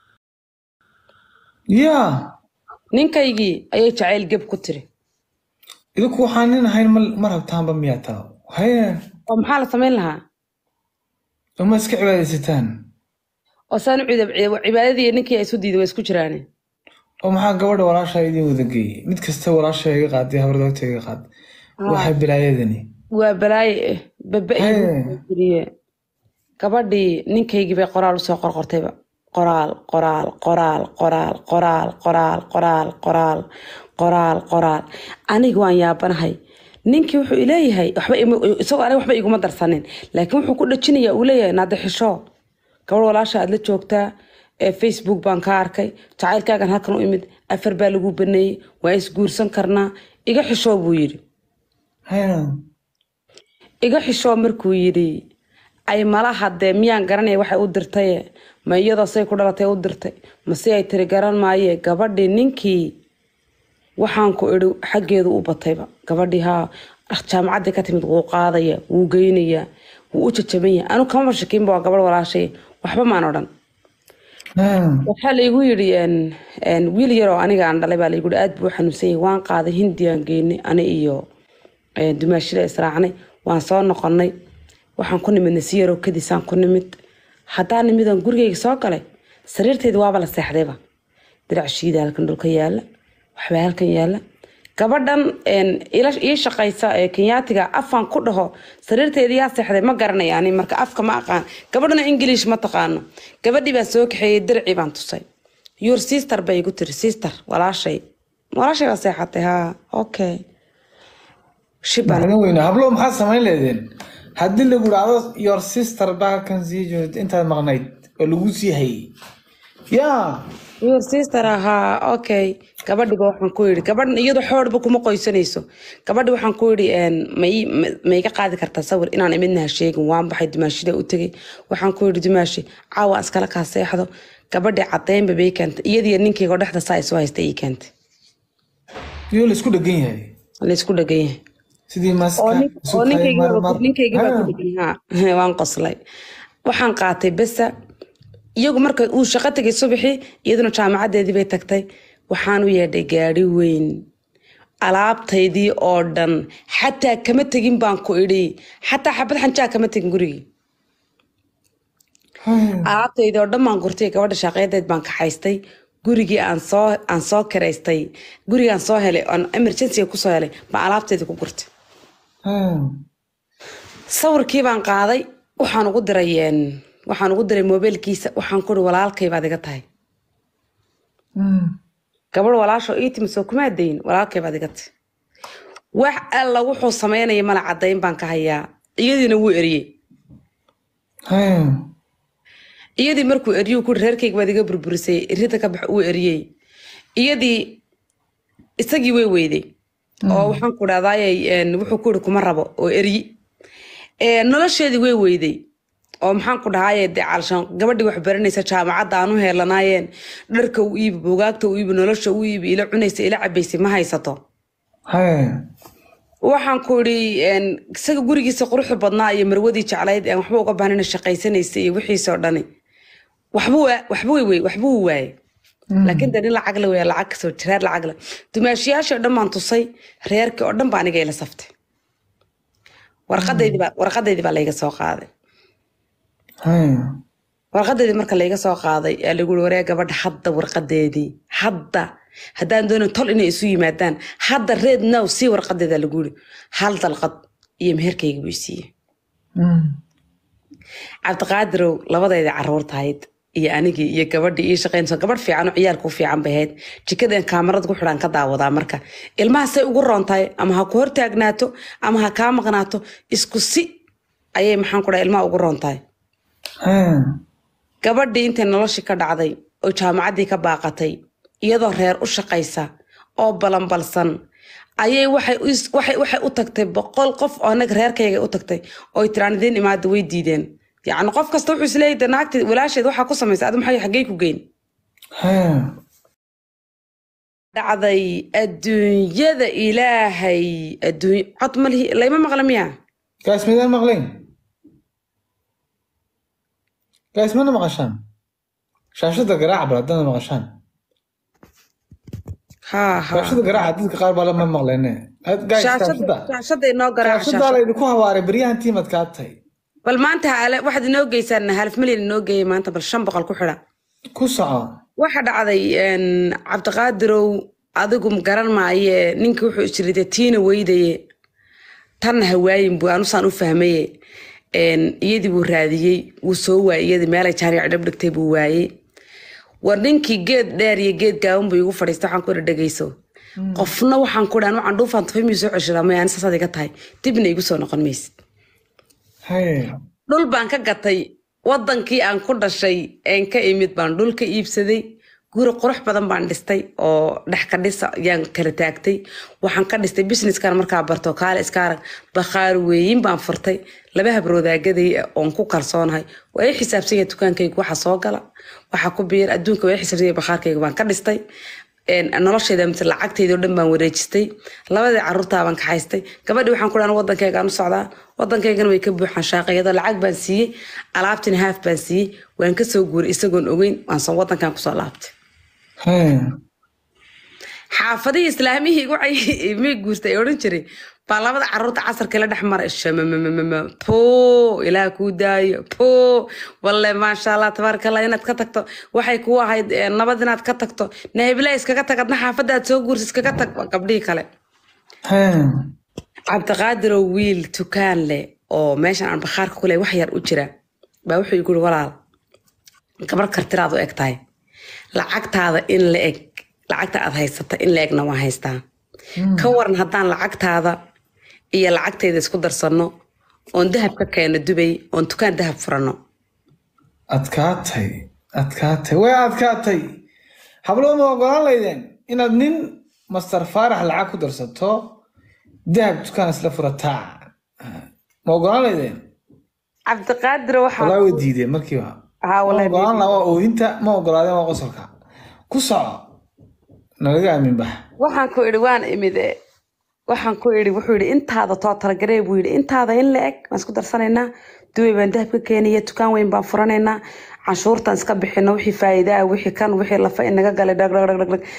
ya ninkaygii ayay jacayl gab ku tiri idinku waxaan nin ahayn ma ma rabtaanba miyaa taa haya oo maxaa la samayn lahaa uma iska cibaadaysataan oo saan u ciidab cibaadadii ninkii ay isu diiday way isku jiraane oo maxaa gabadha walaasha idin wada geeyey mid kasta walaasha iga qaaday habardoogta iga qaad waxay bilaayadani waa balaaye eh baba Hee. iriye gabadhii ninkaygii bay qoraal usoo qorqortayba qoraal qoraal qoraal qoraal qoraal qoraal qoraal qoraal qoraal qoraal aniga waan yaabanahay ninkii wuxuu ileeyahay waxba ima- isagoo aniga waxba iguma darsanin laakiin wuxuu ku dhajinayaa uu leeyahay naade xisho gabadh walaasha aad la joogtaa ee facebook baan ka arkay jacaylkaagan halkan u imid afar baa lagu baneeyey waa isguursan karnaa iga xishoo buu yidhi haya iga xishoo markuu yidhi ay mala hadee miyaan garanaya waxay u dirtaye ma iyadoo say ku dhalatay u dirtay mase ay tiri garan maaye gabadhii ninkii waxaan ku idhi xaggeedu u batayba gabadhii haa jaamacaddii ka timid wuu qaadaya wuu geynaya wuu u jajabanya anu kamaba shakiinba waa gabadh walaashay waxba maan odhan haya waxaa laygu yidhi een- een wiil yaroo aniga aan dhalay baa laygu yidhi aad buu u xanuunsan yahay waan qaaday hindiyaan geynay ani iyo een, dumaashida israacnay waan soo noqonay waxaan ku nimidnay si yaroo kadisaan ku nimid haddaan nimidaan gurigayga soo galay sariirtayda waaba la seexdayba dirac shiida halkan dhulka yaala waxbaa halkan yaala gabadhan een, ila ii shaqaysa ee kenyaatiga afaan ku dhaho sariirteedii yaa seexday ma garanaya ani marka afka ma aqaan gabadhana english ma taqaano gabadhii baa soo kaxeeyey dircii baan tusay your sister bay igu tiri sister walaashay walaashay baa seexatay ha okay shibaan macdan weyne hablo maxaad samayn leedeen haddii lagu dhacdo your sister baa kan sii joogta intaad maqnayd oo lagu sii hayay yaa your sister ahaa okay gabadhiba waxaan ku yidhi gabadhan iyadu xoorba kuma qoysanayso gabadhi waxaan ku yidhi een, ma ii- ma- ma iga qaadi kartaa sawir inaan imidna ha sheegin waan baxay dumaashida u tegay waxaan ku yidhi dumaashi caawa iskala kaa seexdo gabadhi cadeynba bay keentay iyadiyo ninkayga oo dhexda saa isu haysta ii keentay iyo laisku dhegan yahay laysku dhagan yahay sidii oo maska nin- isu oo tahay ninkayga mar baa mar ku- ninkayga baa ku Ha. dhegan haa waan qoslay waxaan qaatay besa iyagu marka uu shaqo tegay subaxii iyaduna jaamacadeedii bay tagtay waxaan u yeedhay gaari weyn alaabtaydii oo dhan xataa kama tegin baan ku idhi xataa xabad xanjaa kama tegin gurigii Ha. alaabtaydii oo dhan baan gurtay gabadha shaqeyadeed baan kaxaystay gurigii aan soo aan soo kiraystay gurigii aan soo helay aan emergency kusoo helay baan alaabtaydii ku gurtay Ha. sawirkii baan qaaday waxaan ugu diray een, waxaan ugu diray mobeelkiisa waxaan kuri walaalkay baad iga tahay Hmm. gabadh walaasho ii timi soo kuma dayn walaalkay baad iga tahay wax alla wuxuu sameynaya mala cadayn baan ka hayaa iyadiina wuu eriyey Ha. iyadii markuu eriyuu kuri reerkayga baad iga burburisay rida ka bax wuu eriyey iyadii isagii way weyday oo waxaan ku dhahdaayay een, wuxuu ku yiri kuma rabo oo eryi Ee, nolosheedii way weyday oo maxaan ku dhahaye dee caalshaan gabadhii wax baranaysa jaamacadda aan u heelanaayeen dharka u iibi buugaagta u iibi nolosha u iibi ila cunaysa ila cabaysay ma haysato Ha. waxaan ku idhi een, isaga gurigiisa quruxda badnaa iyo marwadii jeclayd aan waxba uga bahnina shaqaysanaysa iyo wixiisa oo dhani waxba waa- waxba way wey waxba wuu waaye laakiin dee nin lacag le wey lacag kasoo reer lacag le dumaashiyaashii oo dhan baan tusay reerkii oo dhan baa aniga ila saftay warqadeydii baa warqadeydii baa layga soo qaaday Ha. warqadeedii marka layga soo qaaday yaa lagu yiri waree gabadha hadda warqadeedii hadda haddaan doonin tol inay isu yimaadaan hadda reed now sii warqadeeda lagu yiri hal dalqad iyo meherkayga buu siiyey Hmm. cabdiqaadirow labadeedii caruurtahayd iyo anigii iyo gabadhii ii shaqaynayso gabadh fiican oo ciyaalka u fiican bay ahayd jikadeen kaamarada ku xidhaan ka daawadaa marka ilmaha say ugu roontahay ama ha ku hortaagnaato ama ha kaa maqnaato isku si ayay maxaan ku dhahay ilmaha ugu roontahay Ha. gabadhii intay noloshii ka dhacday oo jaamacaddii ka baaqatay iyadoo reer u shaqaysa oo balanbalsan ayay waxay u is- waxay waxay u tagtay boqol qof oo anaga reerkayga u tagtay oo ay tiraan idiin imaada way diideen yacni qof kasta wuxuu isleeyahay de naagti walaasheed waxaa ku samaysay adu maxay xaggey ku geyn Ha. dhacday adduunyada ilaahay adduuny cod malihi layma maqla miya Guys, midaan maqlayn? Guys, mana maqashaan? Shaashada garaaca bal haddana maqashaan. ha ha Shaashada garaaca dadka qaar baa lama maqlayne. Had- Guys, shaashada shaashada. shaashada inoo garaaca Shaashada shaashada laydinku hawaaray beryahan tiimad kaa tahay. bal maanta haale- waxaad inoo geysaan half milyan inoo geeyay maanta bal shan boqol ku xidha Ku soco. waxa dhacday een, cabdiqaadirow adigu garan maaye ninka wuxuu isiride tiina weydaye tanna hawaayin buu anusaan u fahmaye Een, iyadii buu raadiyey wuu soo waayey iyadii meelay jaaric dhab dhigtay buu waayey war ninkii geed dheer iyo geed gaaban buu igu fadhiistay waxaan ku idhi dhegeyso qofna waxaan ku dhahan waxaan dhuufaan tufay miyuu soo ceshadaa maya ani saasaad iga tahay dibna igu soo noqon maysid Ha. dhul baan ka gatay wadankii aan ku dhashay een ka imid baan dhul ka iibsaday guri qurux badan baan dhistay oo dhex ka dhisa yaan kala taagtay waxaan ka dhistay businesskan markaa barto kaale iska arag bakhaar weeyin baan furtay laba habroodaagaday oon ku kalsoonahay waa i xisaabsan yahay dukaankayga waxa soo gala waxa ku biir adduunka waa i xisaabsan yahay bakhaarkayga baan ka dhistay een, noloshayda mise lacagtayda oo dhan baan wareejistay labadii caruurtaa baan kaxaystay gabadhii waxaan ku dhahan wadankaygaan u socdaa wadankaygana way ka buuxaan shaaqayada lacag baan siiyey alaabtina haaf baan siiyey waan kasoo guuray isagoon ogeyn waan soo wadankan kusoo laabtay Ha. xaafadihii islaamihii igu cay- mii guurtay ee odhan jiray baa labada caruurta casarka la dhex maray shamamamamama poo ilaah kuu daayo poo walle maasha allah tabaaraka allah inaad ka tagto waxay kuu ahayd eh, nabad inaad ka tagto nahibila iskaga tag adna xaafadaad soo guursa iskaga tag waa gabdhihii kale Hee. cabdiqaadiroo wiil tukaan leh oo meeshan aan bakhaarka ku leh wax yar u jira baa wuxuu igu yiri walaal gabar kartiraad u eg tahay lacagtaada in la eg lacagta aad haysata in la egna waan haystaa ka waran haddaan lacagtaada iyo lacagtayda isku darsanno oon dahab ka keeno dubay oon tukaan dahab furanno adkaatay adkaatay way adkaatay hablo ma ogolaan laydeen inaad nin master faarax lacag ku darsato dahab dukaan isla furataa ma ogolaan laydeen cabdiqaadir waxaa walaa way diideen markiiba haa ma walahi ogolaan laha waa oohinta ma ogolaadeen waa qosolka ku soco nalaga aamin bax waxaan ku idhi waan imid e waxaan ku idhi wuxuu yidhi intaada too talagaree buu yidhi intaada in la eg waan isku darsanaynaa dubay baan dahab ka keenaya dukaan weyn baan furanaynaa canshuurtan iska bixino wixii faa'iidaa wixii kan wixii lafa inaga galay dhag dhag dhag dhag dhag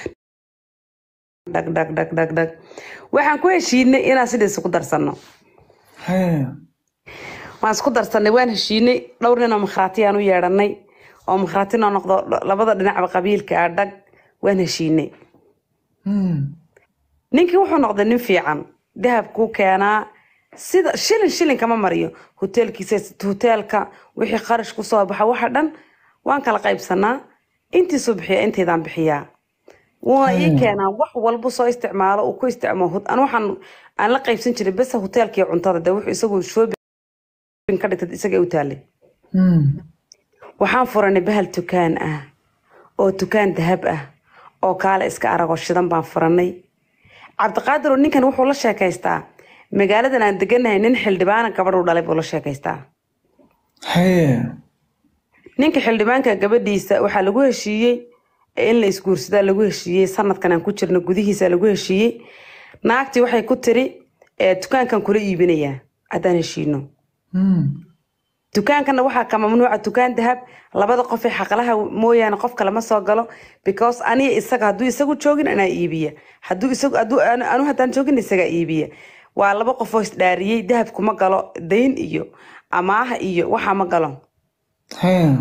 dhag dhag dhag dhag dhag waxaan ku heshiinay inaan sidaas isku darsanno Hee. waan isku darsanay waan heshiinay dhowr nin oo makhraatiyaan u yeedhanay oo makhraati noo noqdo labada dhinacba qabiilka ah dhag waan heshiinay Hmm. ninkii wuxuu noqday nin fiican dahabkuu keenaa sida shilin shilin kama mariyo hoteelkiisa hoteelka wixii qarash ku soo baxa waxa dhan waan kala qaybsanaa intiisuu bixiya intaydaan bixiyaa wuuna ii keenaa wax walbu soo isticmaalo uu ku isticmaalo an waxaan aan la qaybsan jiray besa hoteelka iyo cuntada de wuxuu isagu shoobin ka dhigtay isaga u taalay Hmm. waxaan furanay bahal tukaan ah oo tukaan dahab ah oo kaale iska aragoo shidan baan furanay cabdiqaadir oo ninkan wuxuu la sheekaystaa magaaladan aan deganahay nin xildhibaana gabadh u dhalay buu la sheekaystaa Hee. ninka xildhibaanka gabadhiisa waxaa lagu heshiiyey in la isguursadaa lagu heshiiyey sanadkan aan ku jirno gudihiisa lagu heshiiyey naagtii waxay ku tiri "Ee, dukaankan kula iibinayaa haddaan heshiino Hmm. dukaankana waxaa ka mamnuuca dukaan dahab labada qof ee xaqlaha mooyaane qof kale ma soo galo because aniga isaga hadduu isagu joogin anaa iibiya hadduu isagu hadduu anu anu haddaan joogin isagaa iibiya waa laba qof oo isdhaariyey dahabku ma galo dayn iyo amaaha iyo waxaa ma galo Hee.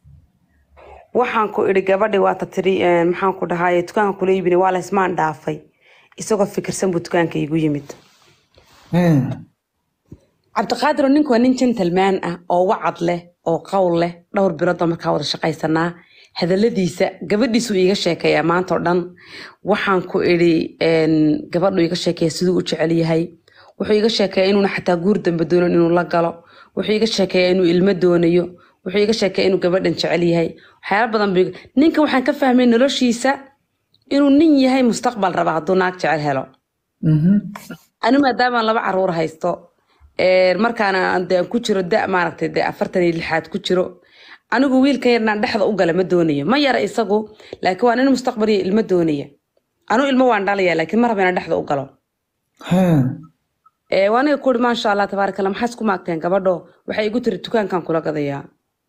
waxaan ku idhi gabadhi waata tiri eh, maxaan ku dhahaye dukaanka kula iibinay waa la ismaan dhaafay isagoo fikirsan buu dukaanka igu yimid Hee. cabdiqaadir oo ninku waa nin gentleman ah oo wacad leh oo qowl leh dhowr bilood baa markaa wada shaqaysanaa hadaladiisa gabadhiisuu iiga sheekeeyaa maanta oo dhan waxaan ku idhi een, gabadhu iiga sheekeeya siduu u jecel yahay wuxuu iiga sheekeeyaa inuuna xataa guur dambe doonan inuu la galo wuxuu iiga sheekeeyaa inuu ilmo doonayo wuxuu iiga sheekeeyaa inuu gabadhan jecel yahay waxyaala badan buu iiga- ninka waxaan ka fahmay noloshiisa inuu nin yahay mustaqbal raba hadduu naag jecel helo Mhm. anu maadaamaan laba caruur haysto ee, markaana aan dee ku jiro da maaragtay dee afartan iyo lixaad ku jiro anigu wiilkan yarnaan dhexda u gala ma doonayo ma yara isagu laakiin waa nin mustaqbal iyo ilmo doonaya anu ilmo waan dhalaya laakiin ma raba inaan dhexda u galo Hee. ee, waa aniga kuuri maasha allah tabaaraka allah maxaa isku maagteen gabadho waxay igu tiri dukaankan kula gadayaa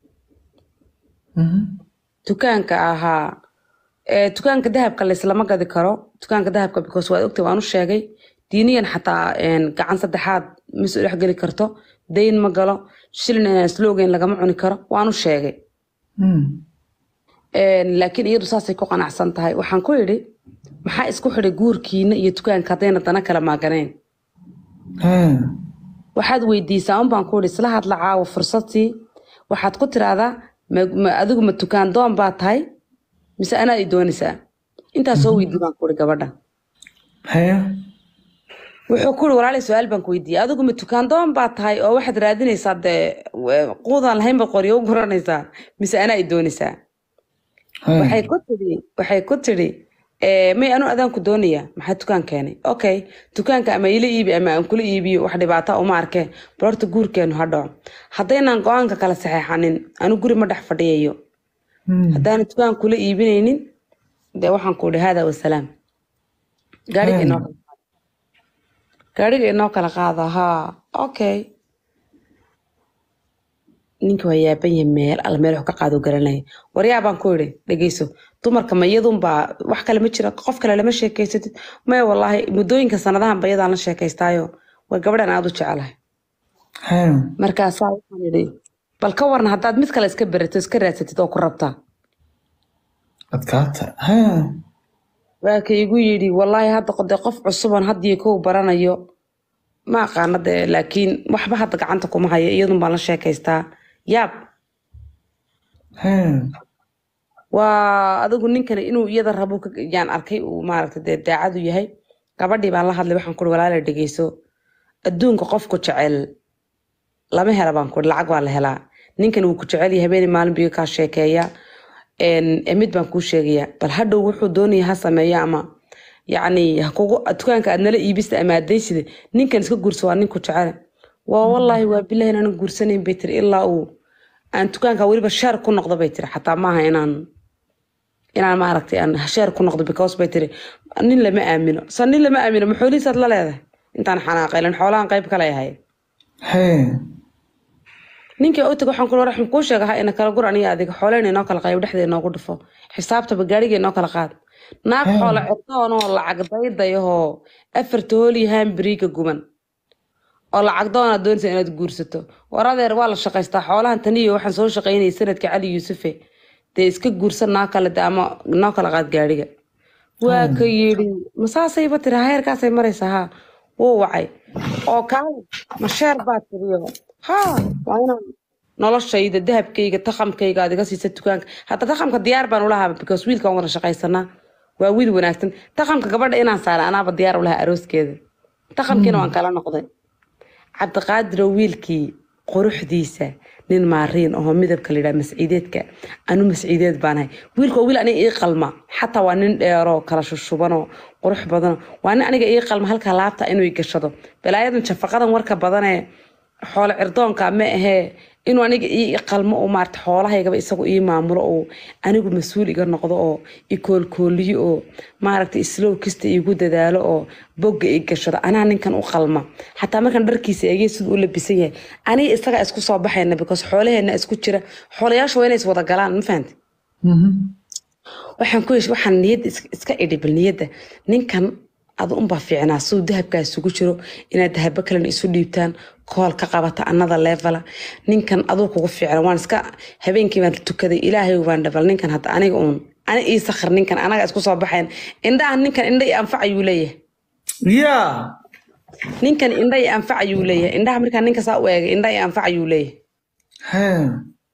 Mhm. dukaanka ahaa ee, dukaanka dahabka laislama gadi karo dukaanka dahabka because waad ogtay waan u sheegay diiniyan xataa een, gacan saddexaad ma soo dhex geli karto dayn ma galo shilin inaan slogan lagama cuni karo waan u sheegay Hmm. Een, laakiin iyadu saasay ku qanacsan tahay waxaan ku idhi maxaa isku xidhay guurkiina iyo dukaanka haddayna dana kala maaganayn Hee. waxaad weydiisaa un baan ku idhi isla hadla caawa fursadtii waxaad ku tiraahdaa ma- ma- adigu ma dukaan doon baa tahay mise anaad i doonaysaa intaas soo weydii baan ku idhi gabadha Hee. wuxuu ku uri walaalay su-aal baan ku weydiiyey adigu ma dukaan doon baa tahay oo waxaad raadinaysaa dee w- quudaan lahaynba qoryo u guranaysaa mise anaa i doonaysaa Hee. waxay ku tidhi waxay ku tidhi "Ee, may anu adaanku doonaya maxaa dukaan keenay okay dukaanka ama ila iibi ama aan kula iibiyo wax dhibaata uma arkee bal horta guurkeenu ha dhaco haddaynaan go-aanka kala saxeexanin anu guri ma dhex fadhiyayo Hmm. haddaana dukaan kula iibinaynin dee waxaan ku idhi haadaa wasalaam gaariga Hmm. inoo gaariga inoo kala qaada haa okay ninka waa yaaban yahay meel alla meel wax ka qaado garanaya waryaa baan ku idhi dhegeyso dumarka ma iyadunbaa wax kale ma jira qof kale lama sheekeysatid maya wallaahi muddooyinka sanadahan ba iyadaan la sheekaystaayo waa gabadhan aada u jecelahay Hee. markaasaa waxaan idhi bal ka waran haddaad mid kale iska berato iska raadsatid oo ku rabtaa Adkaata. Hee. waa ka igu yidhi wallaahi hadda qode qof cusuban haddii kow baranayo ma aqaana dee laakiin waxba hadda gacanta kuma haya iyadun baan la sheekaystaa yaab Hee. waa adigu ninkani inuu iyada rabo ka- yaan arkay uu maaragta dee daacadu yahay gabadhii baan la hadlay waxaan kuri walaala dhegeyso adduunka qofku jecel lama hela baan kuri lacag waa la helaa ninkan wuu ku jecel yahay habeenii maalin biyo kaa sheekeeya een, ee mid baan kuu sheegaya bal hadhow wuxuu doonaya ha sameeya ama yacni ha kugu dukaanka aad nala iibista ama adeysida ninkan iska guursa waa ninku jecel waa wallaahi waa bilahi inaanan guursanayn bay tiri ilaa uu aan dukaanka weliba sheer ku noqdo bay tiri xataa maaha inaan inaan maaragtay aan sheer ku noqdo because bay tiri nin lama aamino sa nin lama aamino ma xoolihiisaad la leedahay intaan xanaaqaylan xoolahan qayb kale yahay Hee. ninkii u tag waxaan ku waxaan kuu sheegaha ina kala gur aniga adiga xooleyna inoo kala qayb dhexdeeda inoogu dhufo xisaabtaba gaariga inoo kala qaad naag Hmm. xoolo cirdoonoo lacag daydayahoo afarta hoolyahaan beriiga guban oo lacag doona doonaysa inaad guursato war adeer waa la shaqaystaa xoolahan taniyo waxaan soo shaqaynayay sanadka cali yuusufe dee iska guursan naa kale de ama noo kala qaad gaariga waa ka yidhi masaasayba tiri heerkaasay maraysaa haa wuu wacay oo kaale ma sheer baa tiriyo haa waa inaan noloshayda dahabkayga taqamkayga aad iga siisa dukaanka hadda taqamka diyaar baan ulahaa because wiilkaan wada shaqaysanaa waa wiil wanaagsan taqamka gabadha inaan saara anaaba diyaar ulahaa arooskeeda taqamkiina waan kala noqday cabdiqaadiro wiilkii quruxdiisa nin maariin oo midabka layidhaha masciideedka anu masciideed baanahay wiilka waa wiil aniga ii qalma xataa waa nin dheeroo kala shushubanoo qurux badano waa nin aniga ii qalma halka laabta inuu i gashado balaayadan jafaqadan warka badanee xoolo cirdoonka ma ahee inuu aniga ii qalmo oo maarata xoolahaygaba isagu ii maamulo oo anigu mas-uul iga noqdo oo i koolkooliyo oo maaragta islow kasta iigu dadaalo oo bogga i gashado anaa ninkan u qalma xataa markaan dharkiisa eegay siduu u labisan yahay aniga isaga isku soo baxayna because xoolaheena isku jira xoolayaashu waa inay is wada galaan ma fahanti Mhm. waxaan ku yesh waxaan niyadda is- iska idhi bal niyadda ninkan adu unbaa fiicnaa siduu dahabkaa isugu jiro inaad dahabo kalena isu dhiibtaan kool ka qabata anada leefala ninkan aduu kugu fiicna waan iska habeenkii baan tukaday ilaahay baan dhabal ninkan hadda aniga uun ani ii sakhir ninkan anaga isku soo baxayn indhahan ninkan indha i anfac ayuu leeyahay yaa ninkan indha i anfac ayuu leeyahay indhaha markaa ninka saa u eegay indha i anfac ayuu leeyahay Hee.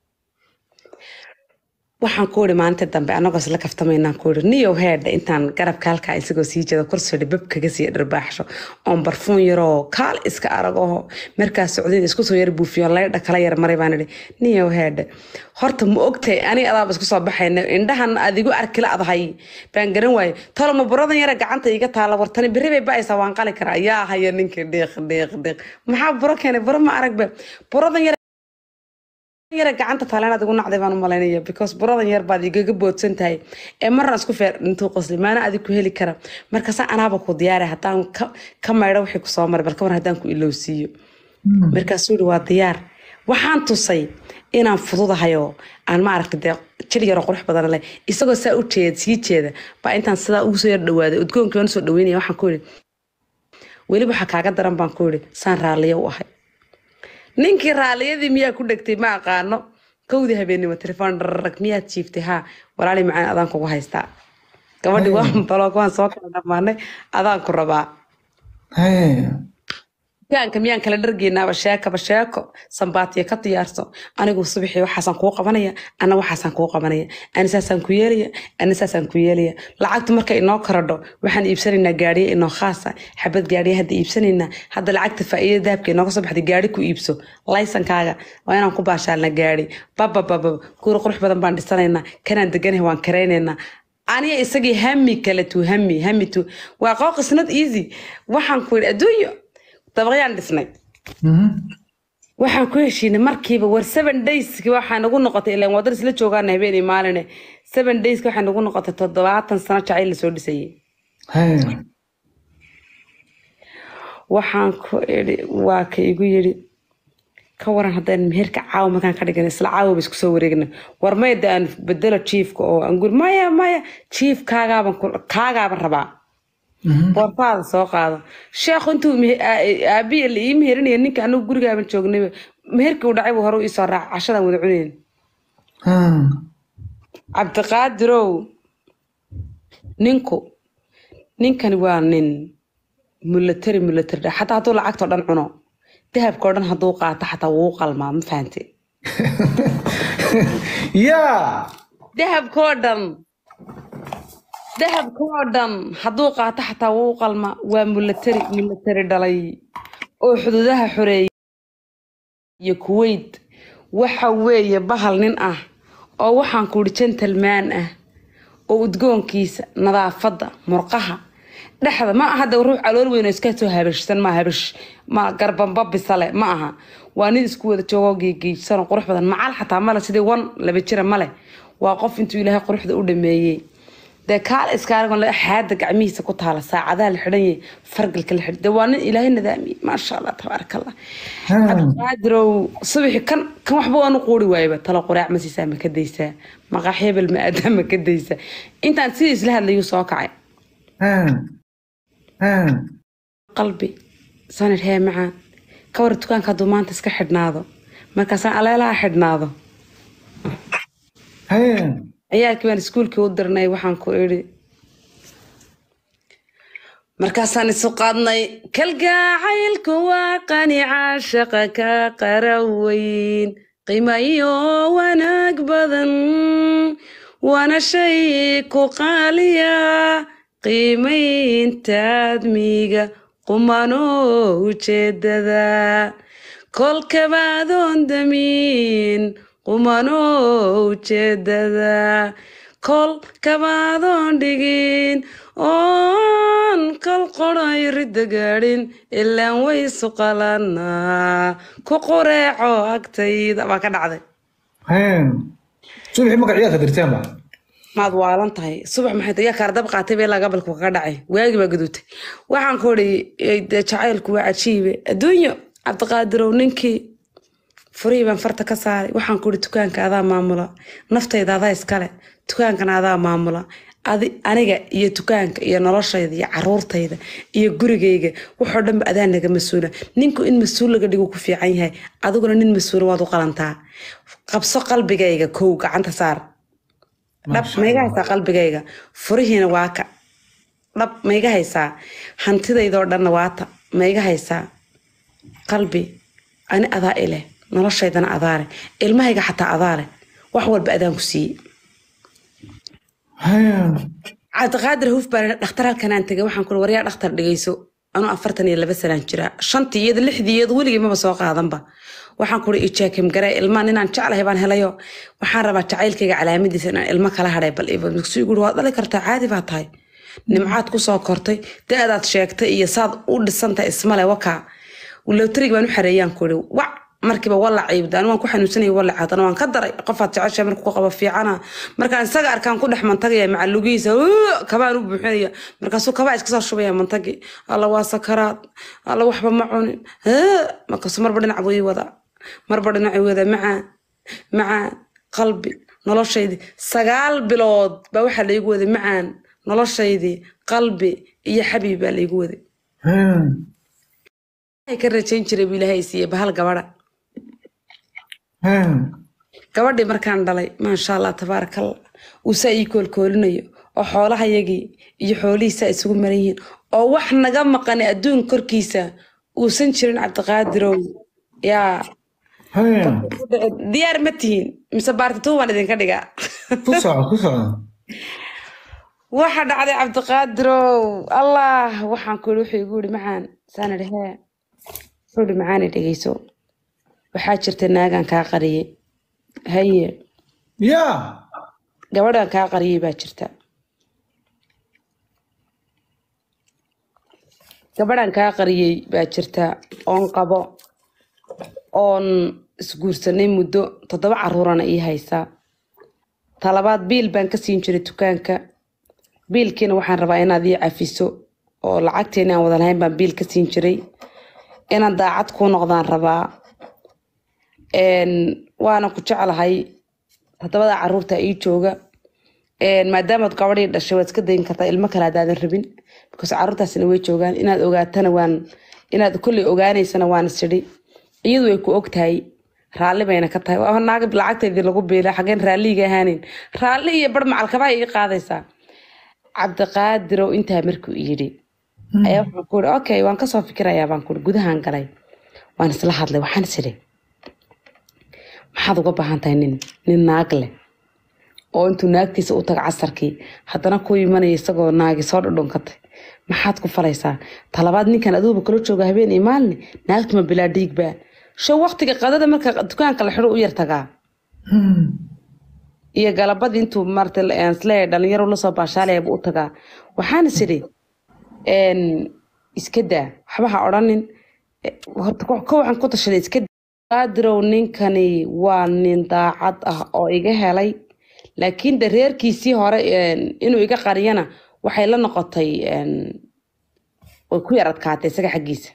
waxaan ku iri maalinta dambe anagoo isla kaftamaynaan ku iri niyow heedha intaan garabka halkaa isagoo sii jeeda kursidha bab kaga sii dharbaaxsho oon barfuun yaroo kaal iska aragoho markaas socdayda isku soo yar buufiyo laydha kala yar maray baan idhi niyow heedha horta ma ogtahay ani adaaba isku soo baxayna indhahan adigu arkila adahay baan garan waaye toloma buradan yara gacanta iga taala wartani berri bay ba'aysaa waan qali karaa yaa haya ninkii dhiiq dhiiq dhiiq maxaa buro keenay buro ma aragba buradan yar yara gacanta taaleenaad igu nacday baan u malaynaya because buradan yar baad igaga boodsan tahay ee marna isku feer intuu qosli maana adig ku heli kara markaasa anaaba ku diyaara haddaan ka, ka maydho wixii kusoo maray balka mar haddaan ku ilowsiiyo markaasuu yihi waa diyaar waxaan tusay inaan fududahayoo aan maaragta dee jir yaroo qurux badan leh isagoo saa u jeeda sii jeeda baa intaan sidaa ugu soo yar dhawaaday udgoonkii waan soo dhaweynaya waxaan ku yihi weliba waxaa kaaga daran baan ku yihi saan raalliyo u ahay ninkii raalliyadii miyaa ku dhegtay ma aqaano kowdii habeenimo telefoon dhararag miyaad jiiftay haa walaali macaan adaan kugu haystaa gabadhii waan baloog waan soo kala dhammaanay adaan ku rabaa Hee. dukaanka miyaan kala dhargeynaaba sheekaba sheeko sambaatiya ka diyaarso anigu subaxii waxaasaan kuu qabanaya ana waxaasaan kuu qabanaya ani saasaan ku yeelaya ani saasaan ku yeelaya lacagtu marka inoo korodho waxaan iibsanaynaa gaariye inoo khaasa xabad gaariye hadda iibsanaynaa hadda lacagta faa'iida dahabka inooga soo baxday gaari ku iibso laysankaaga waa inaan ku baashaalna gaari babababa guri qurux badan baan dhisanaynaa kanaan deganahay waan karaynaynaa aniga isagii hami kale tu hami hami tu waa qooq is not easy waxaan ku yidhi adduunyo dabaqyaan dhisnay Mhm. waxaan ku heshiinay markiiba war seven dayski waxaa nagu noqotay ilaan wadar isla joogaana habeenii maaline seven dayski waxaa nagu noqotay toddobaatan sano jacayl lasoo dhisayay Hee. waxaan ku idhi waa ka igu yidhi ka waran haddaan meherka caawa markaan ka dhigan isla caawa ba isku soo wareegna war mayda aan bedelo jiifka oo aan guri maya maya jiif kaagaaban ku- kaagaaban rabaa Mhm. boortaada soo qaado sheekhu intuu mehe- aa- aabiya la ii meherinaya ninka anigu gurigaaban joognay meherkii u dhacay buu hore u isoo raac cashadaan wada cunayn Hmm. cabdiqaadirow ninku ninkani waa nin mulatari mulatari dha xataa hadduu lacagtoo dhan cuno dahabkao dhan hadduu qaato xataa wuu qalmaa ma fahante yaa dahabkoo dhan dahabkoo dhan hadduu qaato xataa wuu qalma waa mulatari mulatari dhalay oo xuduudaha xoreeyay iyo kuwait waxa weeye bahal nin ah oo waxaan kuhi gentleman ah oo udgoonkiisa nadaafadda murqaha dhexda ma aha de ruux calool weyn oo iska soo habashsan ma habash ma garbamba bisale ma aha waa nin isku wada joogoo geegeejsan oo qurux badan macal xataa male sidii wan laba jira male waa qof intuu ilaahay quruxda u dhameeyey dee kaal iskaaragon xaada gacmihiisa ku taala saacadaha la xidhan yahay fargalka la xidhan dee waa nin ilaahay nadaamiyey maasha allah tabaaraka allah cabdiqaadirow subaxi kan kan waxba waanu quuri waayaba talo quraac ma siisaa ma ka daysaa maqaax hebel ma aadaa ma ka daysaa intaan sidii isla hadlayuu soo kacay qalbi sanir hee macaan ka war dukaanka hadduu maanta iska xidhnaado markaasaan aleelaha xidhnaado ciyaalkii baan iskuulkii u dirnay waxaan ku idhi markaasaan isu qaadnay kalgacaylku waa qani caashaqa ka qaraweyn qiimayo wanaag badan waana shay ku qaaliya qiimayntaad miiga qumano ujeedada kolkabaadoon damiin qumano ujeedada kol kabaadoon dhigin oon kol qoray ridda gaadhin ilaan waysu qalanaa ku qureeco agtayda baa ka dhacday subaxii marka ciyaarka dirteen ba maad waalan tahay subax maxay tahay yaa kaardab qaatay bee laa gabalku kaga dhacay waagi baa gaduutay waxaan ku odhi dee jacaylku waa cajiibe adduunyo cabdiqaadirow ninkii furihii baan farta ka saaray waxaan ku idhi dukaanka adaa maamula naftayda adaa iskale dukaankana adaa maamula adi aniga iyo dukaanka iyo noloshayda iyo caruurtayda iyo gurigayga waxoo dhanba adaa naga mas-uula ninku in mas-uul laga dhigo ku fiican yahay adiguna nin mas-uula waad u qalantaa qabso qalbigayga kow gacanta saar dhab maiga haysaa qalbigayga furihiina waa ka dhab maiga haysaa hantidaydoo dhanna waata maiga haysaa qalbi ani adaa ileh noloshaydana adaale ilmahayga xataa adaale wax walba adaan ku siiyey cabdiqaadir huf baan dhakhtar halkanaan tegay waxaan kuri waryaa dhakhtar dhigayso anuu afartan iyo laba sanaan jiraa shantii iyada lixdii iyada weligii maba soo qaadanba waxaan kuri ijaakim garee ilmaa ninaan jeclahay baan helayo waxaan rabaa jacaylkayga calaamadiisa inaan ilmo kala hadhay bal isu guri waad dhali kartaa caadi baa tahay nimcaad kusoo kortay da-daad sheegtay iyo saad u dhisantahay ismale wakaa lowtarig baan u xareeyaan kuri wac markiiba walaciib daan waan ku xanuunsanaya walac haddana waan ka daray qofaad jecesha markuu ku qabo fiicana markaan isaga arkaan ku dhex mantagaya macalugihiisa kabaan u buuxinaya markaasuu kabaa iska soo shubaya mantagi alla waa sakaraad alla waxba ma cunin markaasuu marba dhinac buu ii wadaa marba dhinac ii wadaa macaan macaan qalbi noloshaydii sagaal bilood baa waxaa laygu waday macaan noloshaydii qalbi iyo xabiib baa laygu waday ka rajayn jiray buu ilaahay siiye bahal gabadha gabadhii markaan dhalay maasha allah tabaarakallah uu saa ii koolkoolinayo oo xoolahayagii iyo xoolihiisaa isugu maran yihiin oo wax naga maqani adduun korkiisa uusan jirin cabdiqaadirow yaa diyaar ma tihiin mise baartituu baan idinka dhigaa ku soco ku soco waxa dhacday cabdiqaadirow allah waxaan ku wuxuu igu yidhi macaan saan idhi hee wuxuu yidhi macaani dhegeyso waxaa jirta naagaan kaa qariyey haye yaa gabadhan kaa qariyey baa jirta gabadhan kaa qariyey baa jirta oon qabo oon isguursanay muddo toddoba caruurana ii haysaa talabaad biil baan ka siin jiray dukaanka biilkiina waxaan rabaa inaad ii cafiso oo lacagteena aan wada lahayn baan biil ka siin jiray inaan daacad kuu noqdaan rabaa waana ku jeclahay toddobada caruurta ii jooga maadaamaad gabadhii dhashay waad iska dayin kartaa ilmo kale haddaadan rabin because caruurtaasina way joogaan inaad ogaatana waan inaad kolley ogaanaysana waan isidhi iyadu way ku og tahay raalli bayna ka tahay waa naaga lacagteedii lagu biila xageen raalliga ahaanin raalli iyo bar macalkabaha ii qaadaysaa cabdiqaadirow intaa markuu yidhi ayaa wuxuu ku yidhi okay waan kasoo fikirayaa baan kuhi gudahaan galay waan isla hadlay waxaan is idhi maxaad uga baahan tahay nin nin naag leh oo intuu naagtiisa u tago casarkii haddana ku imanaya isagoo naagi soo dhudhunkatay maxaad ku falaysaa talabaad ninkan aduguba kala jooga habeen iyo maalin naagtuma bilaa dhiigbaa show waqtiga qadada marka dukaanka la xidho u yar tagaa iyo galabadii intuu maarata isleeyahay dhalinyaro lasoo baashaalaya buu u tagaa waxaan is idhi een, iska daa waxba ha odhanin Eh, horta ko ko waxaan ku tashaday iska daa. qaadirow ninkani waa nin daacad ah oo iga helay laakiin de reerkiisii hore een, inuu iga qariyana waxay la noqotay een, way ku yar adkaatay isaga xaggiisa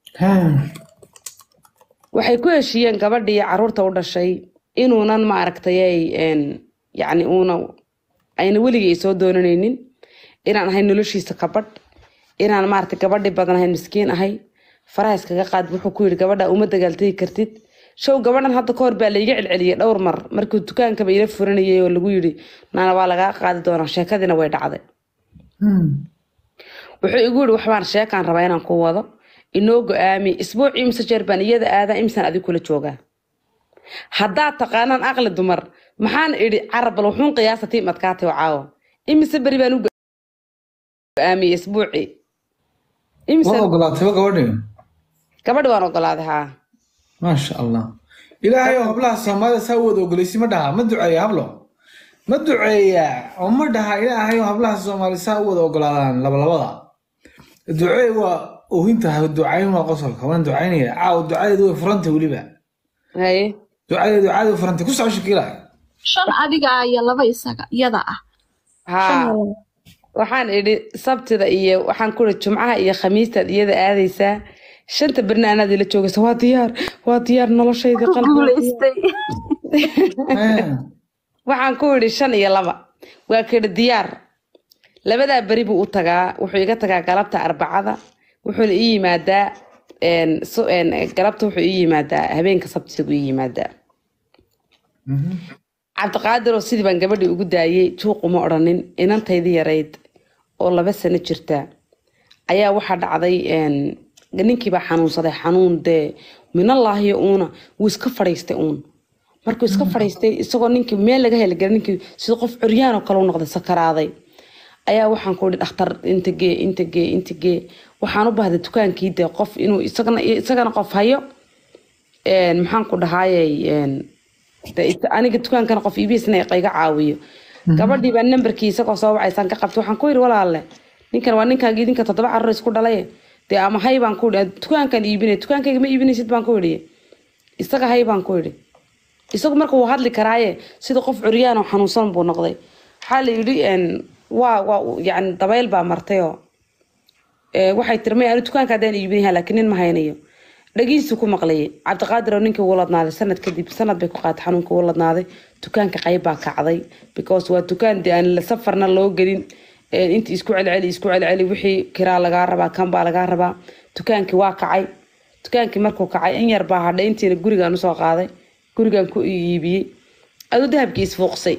waxay ku heshiiyeen gabadhii caruurta u dhashay inuunan maaragtay een, yacni uuna ayna weligay soo doonanaynin inaan ahay noloshiisa kabadh inaan maaragtay gabadhii badan ahayn miskiin ahay faraha iskaga qaad wuxuu ku yidhi gabadha uma dagaaltegi kartid show gabadhan hadda kahor baa laiga celceliyey dhowr mar markii dukaankaba ila furanayay oo lagu yidhi naana waa lagaa qaadi doonaa sheekadiina way dhacday wuxuu igu yidhi waxbaan sheekaan rabaa inaan ku wado inoo go-aami isbuuc imse jeer baan iyada aadaa imsan adig kula joogaa haddaad taqaanaan aqli dumar maxaan idhi carabal wuxuun qiyaasa tiim adkaatay oo caawa imise beri baan u go-aamiyey isbuucii imise waad ogolaatayba gabadhi gabadhi waan ogolaaday haa maasha allah ilaahay oo hablaha soomaalida saa u wada ogolaysi ma dhaha ma duceeya hablo ma duceeya oo ma dhaha ilaahay oo hablaha soomaalida saa u wada ogolaadaan labalabada ducee waa oohinta ducayn waa qosolka waan ducaynaya caaw ducadeedu way furantay weliba haye ducadeedu caadi way furantay ku soco shakila shan adiga ah iyo laba isaga iyada ah haa waxaan idhi sabtida iyo waxaan ku idhi jumcaha iyo khamiistaad iyada aadaysaa shanta berna anaad ila joogaysa waa diyaar waa diyaar noloshayda qalbiga guulaystay waxaan ku idhi shan iyo laba waa kedhi diyaar labadaa beri buu u tagaa wuxuu iga tagaa galabta arbacada wuxuuna ii yimaadaa een, su- een, galabta wuxuu ii yimaadaa habeenka sabtida buu ii yimaadaa cabdiqaadir oo sidii baan gabadhii ugu daayey juuquma odhanin inantaydii yarayd oo laba sano jirta ayaa waxaa dhacday een, ninkiibaa xanuunsaday xanuun dee minallaahi uuna wuu iska fadhiistay uun markuu iska fadhiistay isagoo ninkii meel laga heli garay ninkii sida qof curyaan oo kale u noqday sakaraaday ayaa waxaan ku idhi dhakhtar inta gee inta gee inta gee waxaan u baahday dukaankii dee qof inuu isagana isagana qof hayo een, maxaan ku dhahaayey een, dee it- aniga dukaankana qof iibisna iga caawiyo gabadhii baa nambarkii isagoo soo wacaysaan ka qabtay waxaan ku yidhi walaalle ninkan waa ninkaagii idinka toddoba carruur isku dhalay dee ama hay baan ku idhi dukaankan iibinay dukaankayga ma iibinaysid baan ku idhi isaga hay baan ku idhi isagu marka wuu hadli karaaye sida qof curyaan oo xanuunsan buu noqday waxaa la yidhi een, waa waa yani dabayl baa martayoo ee, waxay tiri may anu dukaanka haddaan iibinayaa laakiin nin ma haynayo dhagiisu ku maqlayay cabdiqaadir oo ninkii wuu ladnaaday sanad kadib sanad bay ku qaatay xanuunka wuu ladnaaday dukaanka qayb baa kacday because waa dukaan dee aan la safarna loo gelin ee, intii isku celceli isku celceli wixii kiraa lagaa rabaa kan baa lagaa rabaa dukaankii waa kacay dukaankii markuu kacay in yar baa hadhay intiina gurigaan usoo qaaday gurigaan ku iibiyey aduu dahabkii isfuuqsay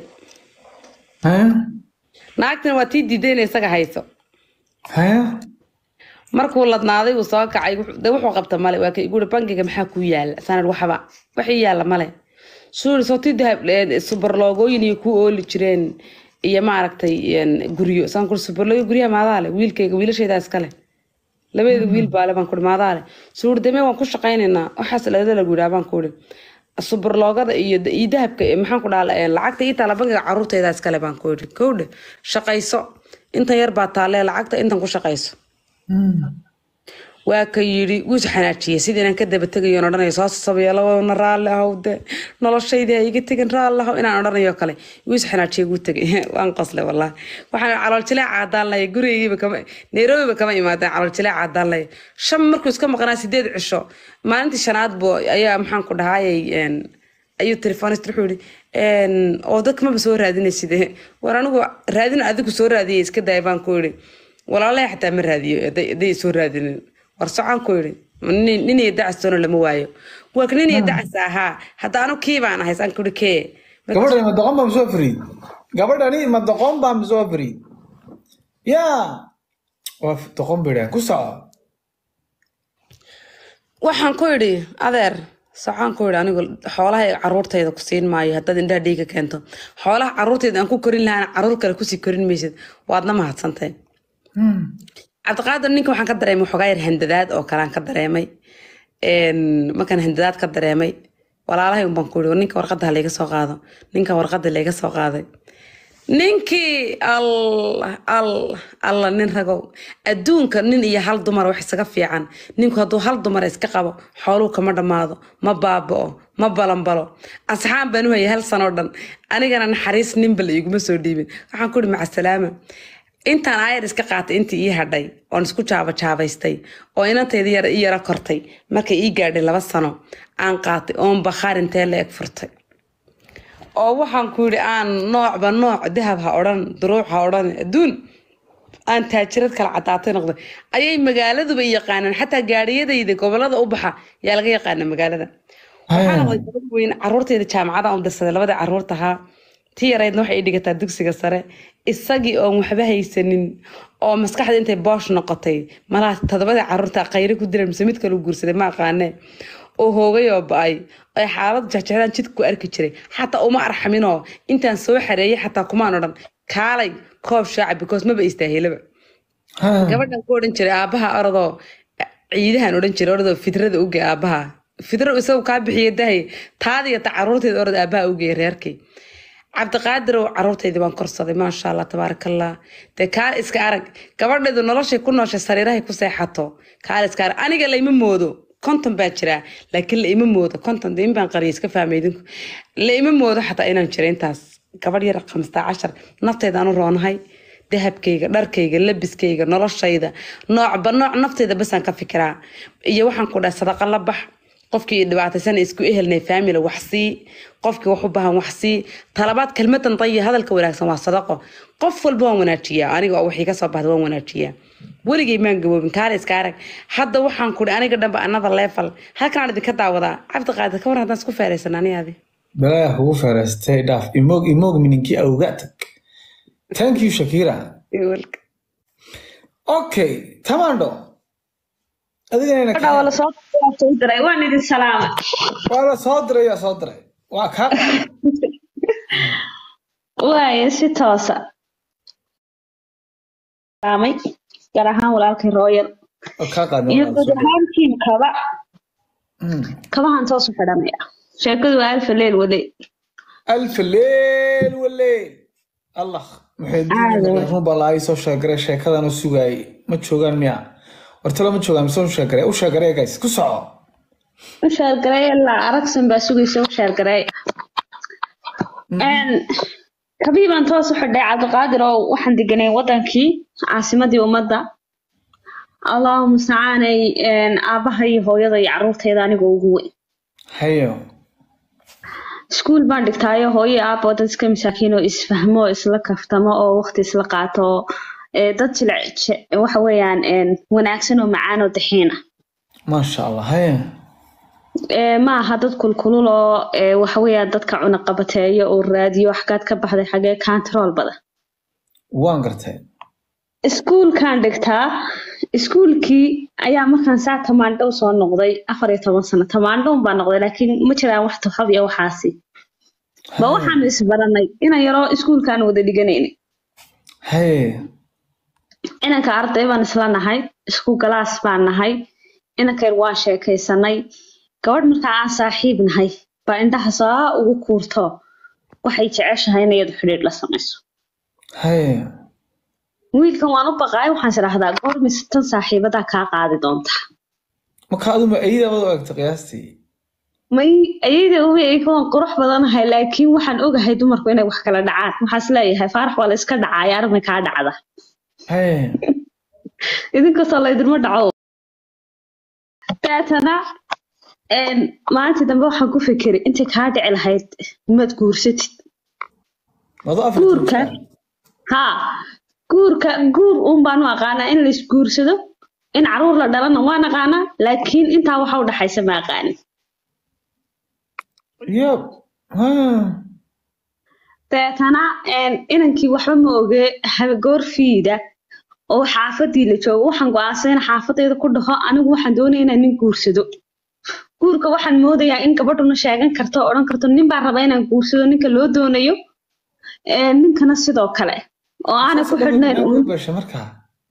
naagtina waa tii diiday inay isaga hayso haya markuu ladnaaday uu soo kacay wuxuu- dee wuxuu qabta male waa kay guri bangiga maxaa kuu yaala sanad waxba waxii yaala male suuri soo tii dahab eh, subarloogooyin iyo ku ooli jireen iyo maaragtay een, guryo saan kuri subarlooyo guryaha maadaale wiilkayga wiilashaydaa iskale labadeeda wiil baale baan kuri maadaale suuri deme waan ku shaqaynaynaa waxaas lagada lagu yidhaha baan kuri subarloogada iyo iyo dahabka eh, maxaan ku dhahala eh, lacagta ii taala bangiga caruurtaydaa iskale baan ku yidhi kowdhe shaqayso intan yar baa taalee lacagta intan ku shaqayso waa ka yidhi wuu is xanaajiyey sidii inaan ka daba tegayo on odhanayo soo sasabeelana raalli ahow de noloshaydii ha iga tegin raalli ahow inaan odhanayo kale wuu is xanaajiyey wuu tegay waan qosle wallahi waxaan calool jileeca haddaan lahay gurigaygiiba kama nairobiba kama imaadeen calool jileeca haddaan lahay shan markuu iska maqnaa sideed cisho maalintii shanaad bo ayaa maxaan ku dhahayay een, ayuu telefonist wuxuu yihi een, oo dadka maba soo raadinaysid war anigu raadin adigu soo raadiyay iska daaya baan ku yidhi walaalahay xataa ma raadiyo hadday hadday soo raadinin war socon ku yidhi nin nin iyo dacastoona lama waayo warka nin iyo dacas ahaa hadda anu kii baan ahay saan ku yidhi kee gabadhani ma doqon baa masoo fariid gabadhani ma doqon baa masoo fariid yaa waa doqon bidhaan ku soco waxaan ku idhi adeer socaan ku idhi anigu xoolaha caruurtayda ku siin maayo haddaad indhaha dhiiga keento xoolaha caruurtayda aan ku korin lahaana caruur kale kusii korin maysid waadna mahadsantay cabdiqaadir ninka waxaan ka dareemay waxoogaa yar handadaad oo kale aan ka dareemay Een, markaan handadaad ka dareemay walaalahay unbaan ku ihi ninka warqadda ha layga soo qaado ninka warqadda layga soo qaaday ninkii allah allah allah nin ragow adduunka nin iyo hal dumar wax isaga fiican ninku hadduu hal dumar iska qabo xooluhu kama dhammaado ma baaba'o ma balanbalo asxaan baan u hayay hal sanoo dhan anigana naxariis ninba la iguma soo dhiibin waxaan ku ihi macasalaama intaan aayar iska qaatay intii ii hadhay oon isku jaabajaabaystay oo inantayda yara ii yara kortay markay ii gaadhay laba sano aan qaatay oon bakhaar intee la eg furtay oo waxaan ku yidhi aan noocba nooc dahab ha odhan duruuc ha odhan adduun aan taajirad kala cadaatay noqday ayay magaaladuba i yaqaanaan xataa gaadhiyadayda gobolada u baxa yaa laga yaqaana magaalada waxaa noqday gabadh weyn caruurtayda jaamacada aan dirsaday labadii caruurta ahaa tii yaraydna waxay i dhigataa dugsiga sare isagii oon waxba haysanin oo maskaxda intay boosh noqotay malaha todobadii caruurta qayri ku diran mise mid kale u guursaday ma aqaane oo hoogay oo ba-ay ay xaalad jexjexdaan jidka ku arki jiray xataa uma arxaminoo intaan soo xareeyay xataa kumaan odhan kaalay koob shaaca because maba istaahelaba gabadhan ku odhan jiray aabaha orodoo ciidahan odhan jiray orodoo fidrada uge aabaha fidro isagu kaa bixiya dahay taadiya ta caruurteeda orod aabaha ugeey reerkay cabdiqaadirow caruurtaydii baan korsaday maasha allah tabaarakallah dee kaal iska arag gabadheedu noloshay ku nooshay sariirahay ku seexato kaal iska arag aniga layma moodo konton baa jiraa laakiin laima moodo konton dee in baan qariya iska fahmay idinku laima moodo xataa inaan jiro intaas gabadh yar khamstaa cashar naftayda u roonahay dahabkayga dharkayga labiskayga noloshayda noocba nooc naftayda basaan ka fikiraa iyo waxaan ku dhahay sadaqa la bax qofkii dhibaataysan isku ehelnay family wax sii qofkii wax u baahan wax sii talabaad kelmadan dayi hadalka wanaagsan waa sadaqo qof walba waan wanaajiyaa aniga oo wixii kasoo baxda waan wanaajiyaa weligay maan gaboobin kaale iska arag hadda waxaan kudhi aniga dhanba another level halkaan idinka daawadaa cabdiqaadir ka war haddaan isku feeraysan anigaadi balaa kugu feeraystay dhaaf imoog imoog mininkii awga tag thank you shakira okay tamando adigana Gabadha waa lasoo soo diray waan idin salaamay waa la soo diray yaa soo diray waa kaa waaye si toosa salaamay gaar ahaan walaalkay rooyal waa kaa qaadnay iyo waa guud soo diray. ahaan tiim kaba Mm. kabahan toos u xidhanaya sheekadu waa alfa leel wadey alf leel waleel allah maxay Caadi. run baa laai soo sheegaray sheekadan u sugaayay ma joogaan miya wartalo ma joogaan mise u sheegaray u sheegaray guys ku soco u sheergaray ilaa aragsan baa sugaysa u sheergaray kabii baan toos u xidhay cabdiqaadir oo waxaan deganay wadankii caasimadii ummadda allahu mustacaanay aabaha iyo hooyada iyo caruurtayda anigoo ugu weyn hayo iskuul baan dhigtaayo hooyo iyo aabbo dad iska masaakiin oo isfahmo oo isla kaftamo oo waqti isla qaato oo ee, dad jilic je- waxa weeyaan een, wanaagsan oo macaan oo daxiina maasha allah hayo Ee, ma aha dad kulkulul oo ee, waxa weeyaan dadka cunaqabateeyo oo raadiyo xagaad ka baxday xagee control badan waan gartay iskuulkaan dhigtaa iskuulkii ayaa markaan saa tamaandhow soo noqday afar iyo toban sano tamaandhown baa noqday laakiin ma jiraan wax tuxab iyo waxaasi ba waxaan isbaranay inan yaroo iskuulkaan wada dhiganayna haye inanka arday baan isla nahay isku galaas baan nahay inankayr waan sheekaysanay gabadh markaa aan saaxiib nahay baa indhaha saa ugu kuurto waxay jeceshahay in iyadu xidhiidh la samayso haye wiilkan waan u baqaay waxaan isdhaahdaa goormis tan saaxiibadaa kaa qaadi doonta marka aduma ayadaabad u egta qiyaastii may ayayda uweeyka waan qurux badanahay laakiin waxaan ogahay dumarku inay wax kala dhacaan waxaas leeyahay faarax waa la iska dhacaaya arrin kaa dhacda haye idinkastoo laydinma dhaco daatana een, maalintii dambe waxaan ku fikiray intay kaa dhici lahayd maad guursatid mado afar guurka haa guurka guur uun baan u aqaanaa in lais guursado in caruur la dhalana waan aqaanaa laakiin intaa waxa u dhaxaysa ma aqaanin yab ha dabeetana een, inankii waxba ma oge habe goor fiida oo xaafadii la joogo waxaan go-aansaday in xaafadayda ku dhaho anigu waxaan doonaya inaan nin guursado guurka waxaan moodayaa in gabadhuna sheegan karto oo odhan karto nin baan rabaa inaan guursado ninka loo doonayo ee ninkana sidoo kale oo aanay ku xidhnayn uun basha markaa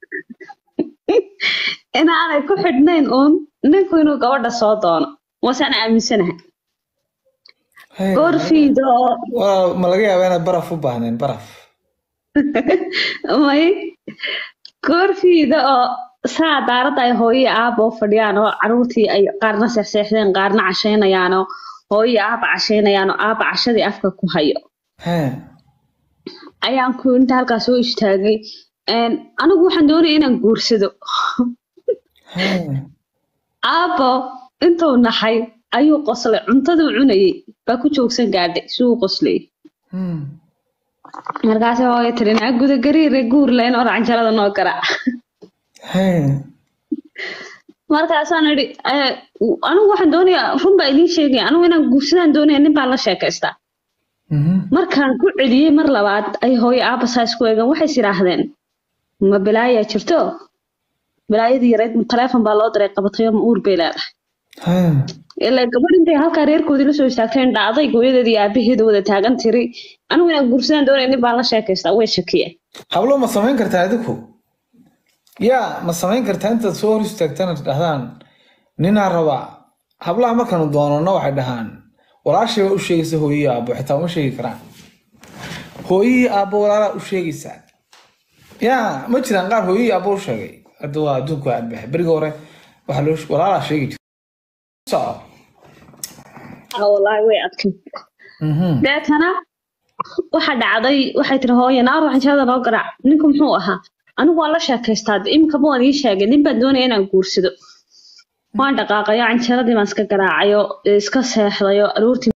in aanay ku xidhnayn uun ninku inuu gabadha soo doono waasaan aaminsanahay Hey, goorfiida oo waa ma laga yaabaa inaad baraf u baahneen baraf may goorfiida oo saa daaradda ay hooyo iyo aaba u fadhiyaan oo caruurtii ay qaarna seexseexdeen qaarna cashaynayaan oo hooyo iyo aaba cashaynayaan oo aaba cashadii afka ku hayo Hey, ayaan ku inta halkaas soo istaagay Een, anigu waxaan doonaya inaan guursado hey. aabo intuu naxay ayuu qoslay cuntaduu cunayay baa ku joogsan gaadhay si uu qoslay Hmm. markaasi hooyo tiri naa guda gariire guur layn oo racanjalada noo garaac Hey. markaasaan idhi "Eh, anigu waxaan doonayaa run baa idiin sheegaya anigu inaan guursadaan doonaya nin baan la sheekaystaa Mhm. markaan ku celiyey mar labaad ay hooyo aaba saa isku eegeen waxay is idhaahdeen ma bilaayaa jirto bilaayadii yareyd taleefon baa loo diray qabatay oo ma uur bay leedahay Hey. ilaa gabadh intay halkaa reerkoodii la soo istaagteen dhacday gooyadeeda iyo aabaheeda wada taagan tiri anigu inaan guursadaan doonaya nin baan la sheekaystaa way shakiyeen hablo ma samayn kartaa adigu yaa ma samayn kartaa intaad soo hor istaagtana dhahdaan ninaa rabaa hablaha markaanu doonano waxay dhahaan walaashay baa u sheegaysa hooyii aabbo xitaa uma sheegi karaan hooyihii aabbo walaalaa u sheegaysaa yaa ma jiraan qaar hooyihii aabbo u sheegay hadda waa adduunku waa adbaxay beriga hore waxaa loo walaalaa sheegi jira soco Ah, wallaahi way adkay Mhm. deetana waxa dhacday waxay tiri hooyo naar waxanjada noo garaac ninku muxuu ahaa anigu waan la sheekaystaa imikaba waan ii sheegay nin baan doonaya inaan guursado waan dhaqaaqayo canjaradii baan iska garaacayo iska seexdayo aroortii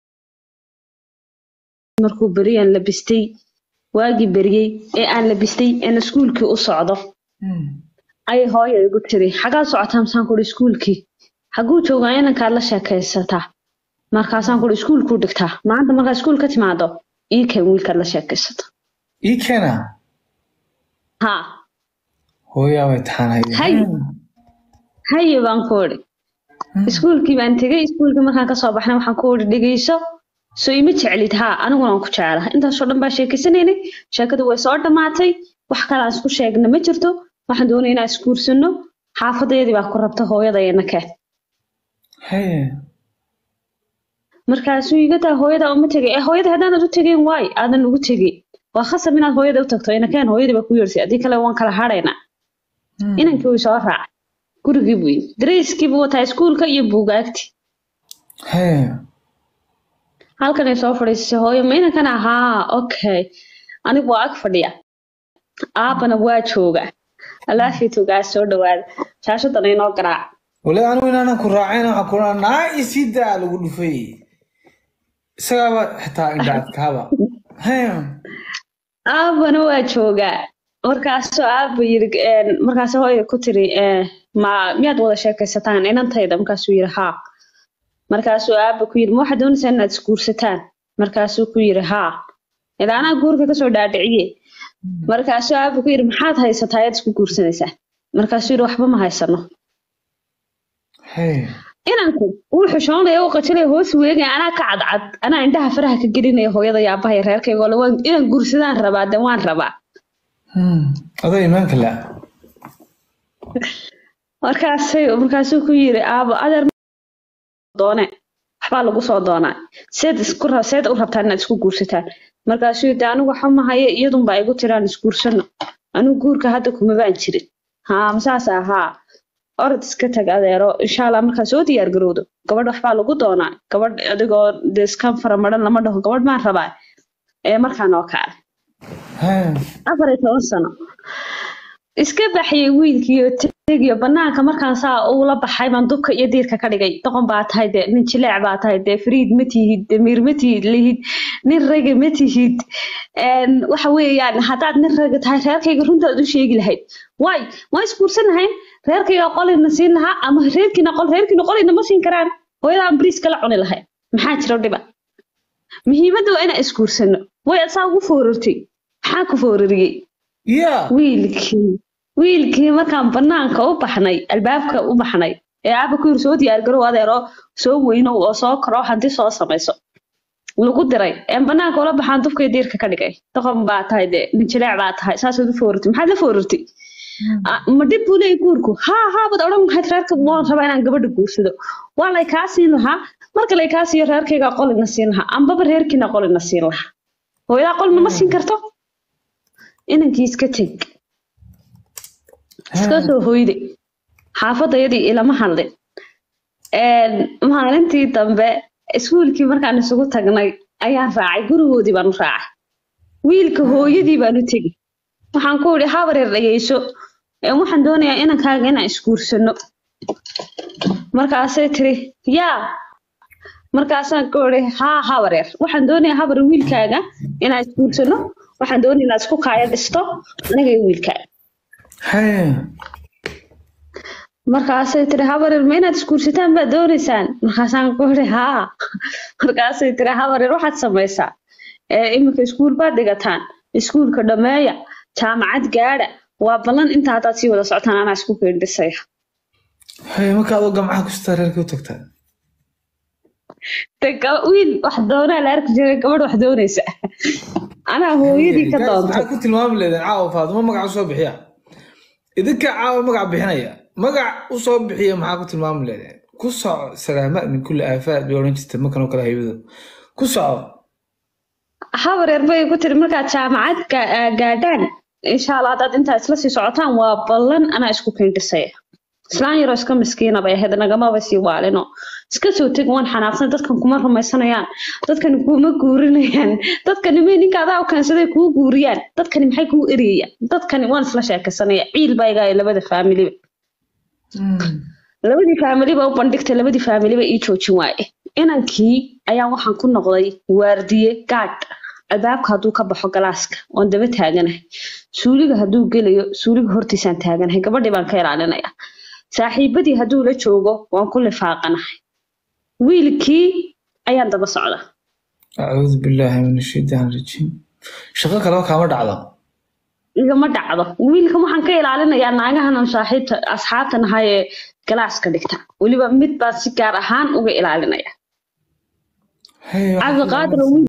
markuu beriyaan labistay waagii beriyey ee aan labistay een iskuulkii u socdo Hmm. ayay hooyo igu tiri xagaa socotaa masaan kuhi iskuulkii xaguu joogaa inankaad la sheekaysataa markaasaan kuhi iskuulkuu dhigtaa maanta markaa iskuul ka timaado ii keen wiilkaad la sheekaysato ii keena haa hooyaa way taxanay Hay. haye baan ku idhi iskuulkii baan tegey iskuulkii markaan kasoo baxnay waxaan ku idhi dhegeyso soo ima jeclid haa aniguna waan ku jeclaha intaasoo dhan baa sheekaysanaynay sheekadu way soo dhammaatay wax kale aan isku sheegna ma jirto waxaan doonaya inaan isguursano xaafadeedii baa ku rabta hooyadayana keen Hey. markaasuu iga taa hooyada uma tegay ee hooyada haddaanad u tegeen waay aadan ugu tegey waa khasab inaad hooyada u tagto inakeen hooyadii baa ku yeersay haddii kale waan kala hadhaynaa Hmm. inankii wuu soo raacay gurigii buu yimi dareyskii buu wataa iskuulka iyo buugaagti Hey. halkanay soo fadhiisay hooyo ma inankan ahaa okay anigu waa ag fadhiya aabana waa jooga alaafii togaa soo dhawaada shaashadan inoo garaac wali anigu inaanan ku raacayna waxaan ku dhahaa naa isii daa lagu dhufay isagaaba xitaa indha adkaaba Hey. aabana waa joogaa markaasuu aaba yiri een, markaasuu hooyo ku tiri eh, ma miyaad wada sheekaysataan inantayda markaasuu yiri haa markaasuu aaba ku yiri ma waxaad doonaysaa inaad isguursataan markaasuu ku yiri haa ilaa anaa guurka kasoo dhaadhiciye markaasuu aaba ku yiri maxaad haysataa ayaad isku guursanaysaa markaasuu yiri waxba ma haysano Hey. inanku wuu xushoonaya u qajalaya hoos weegaya anaa ka cadcad anaa indhaha faraha ka gelinaya hooyada iyo aabbaha iyo reerkayga oo le waan- inaan guursadaan rabaa de waan rabaa Hmm. adoo iimaanka la markaasay markaasuu ku yiri aabo adeer doone waxbaa lagu soo doonaa seed isku ra- seed u rabtaan inaad isku guursataan markaasuu yidhi anigu waxa mahaye iyadunbaa igu tiraan isguursano anigu guurka hadda kuma baan jirin haa masaas ahaa orod iska tag adeero insha allah markaa soo diyaar garowdo gabadh waxbaa lagu doonaa gabadh adigoo de iskan faramaran lama dhaho gabadh baan rabaa ee markaan oo kaale Hey. afar iyo toban sano iska baxyay wiilkiiyo tegiyo banaanka markaan saa ula baxay baan dubka iyo diirka ka dhigay doqon baa tahay dee nin jileec baa tahay dee fariid ma tihid damiir ma tihid lihid nin raga ma tihid Een, waxa weeyaan haddaad nin raga tahay reerkayga runtaad u sheegi lahayd waay waan isguursan lahayn reerkayga qolina siin lahaa ama reerkiina qol reerkiina qolina ma siin karaan hooyadaan bariiska la cuni lahayd maxaa jiro dhiba muhiimadda waa inaan isguursano way asaa ugu foorartay maxaa ku foorariyey Yeah. wiilkii wiilkii markaan banaanka u baxnay albaabka u baxnay ee aaba ku yiri soo diyaargarow adeero soo weynow oo soo karo hanti soo samayso lagu diray een banaanka ula baxaan dufkay diirka ka dhigay doqon baa tahay dee ninjileec baa tahay saasaad u foorartay maxaad la foorartay Ah, ma dhib buu leeyahay guurku haa haa baad odhan lahayd reerka waan rabaa inaan gabadha guursado waa lay kaa siin lahaa marka lay kaa siiyo reerkayga qolina siin lahaa ambaba reerkiina qolina siin lahaa hooyadaa qolna ma siin karto inankii iska teg iska soo hoyde xaafadayadii ilama hadlin Een, maalintii dambe iskuulkii markaan isugu tagnay ayaan raacay gurigoodii baan u raacay wiilka hooyadii baan u tegi waxaan ku idhi habareer dhageyso ee waxaan doonayaa inankaaga inaan isguursano markaasay tiri yaa markaasaan ku idhi haa habareer waxaan doonayaa habareer wiilkaaga inaan isguursano waxaan doonaya inaad isku kaaya dhisto aniga iyo wiilkaaga Haya. markaasay tiri habareer ma inaad isguursataan baad doonaysaan markaasaan ku idhi haa markaasay tiri habareer waxaad samaysaa ee iminka iskuul baad dhigataan iskuulka dhameeya jaamacad gaadha waa ballan inta haddaad sii wada socotaan anaa isku keendhisaya Haya, marka adoo gamcaha ku sitaa reerka u tagtaa de ga- wiil wax doonaa la arki jiray gabadh wax doonaysa anaa hooyadii ka Guys, doonto maxaad ku tilmaami leedeen caawa faadimo magac usoo bixiya idinka caawa magac bixinaya magac usoo bixiya maxaa ku tilmaami leedeen ku soco salaama min kulli aafaad bay odhan jirta markan oo kale haybado ku soco habareer bay ku tiri markaad jaamacad ga- aa gaadhaan insha allah haddaad intaa isla sii socotaan waa ballan anaa isku keendhisaya islaan yaroo iska miskiina bay ahayd nagamaba sii waalino iska soo teg waan xanaaqsan dadkan kuma rumaysanayaan dadkani kuma guurinayaan dadkani may ninka adaa u keensaday kuu guuriyaan dadkani maxay kuu eriyayaan dadkani waan isla sheekaysanaya ciil baa igaa labada faamiliba labadii faamiliba u bandhigtay labadii faamiliba ii joojin waaye inankii ayaan waxaan ku noqday waardiye gaadh albaabka hadduu ka baxo galaaska oon daba taaganahay suuliga hadduu gelayo suuliga hortiisaan taaganahay gabadhii baan ka ilaalinaya saaxiibadii hadduu la joogo waan ku lifaaqanahay wiilkii ayaan daba socda acuudu billaahi min ashaytaan rajiim shaqo kaleba kaama dhacdo igama dhacdo wiilka waxaan ka ilaalinayaa naagahanan saaxiibta asxaabta nahay ee galaaska dhigta weliba mid baan si gaar ahaan uga ilaalinaya Haya, waxaa ku cabdiqaadir oo wiil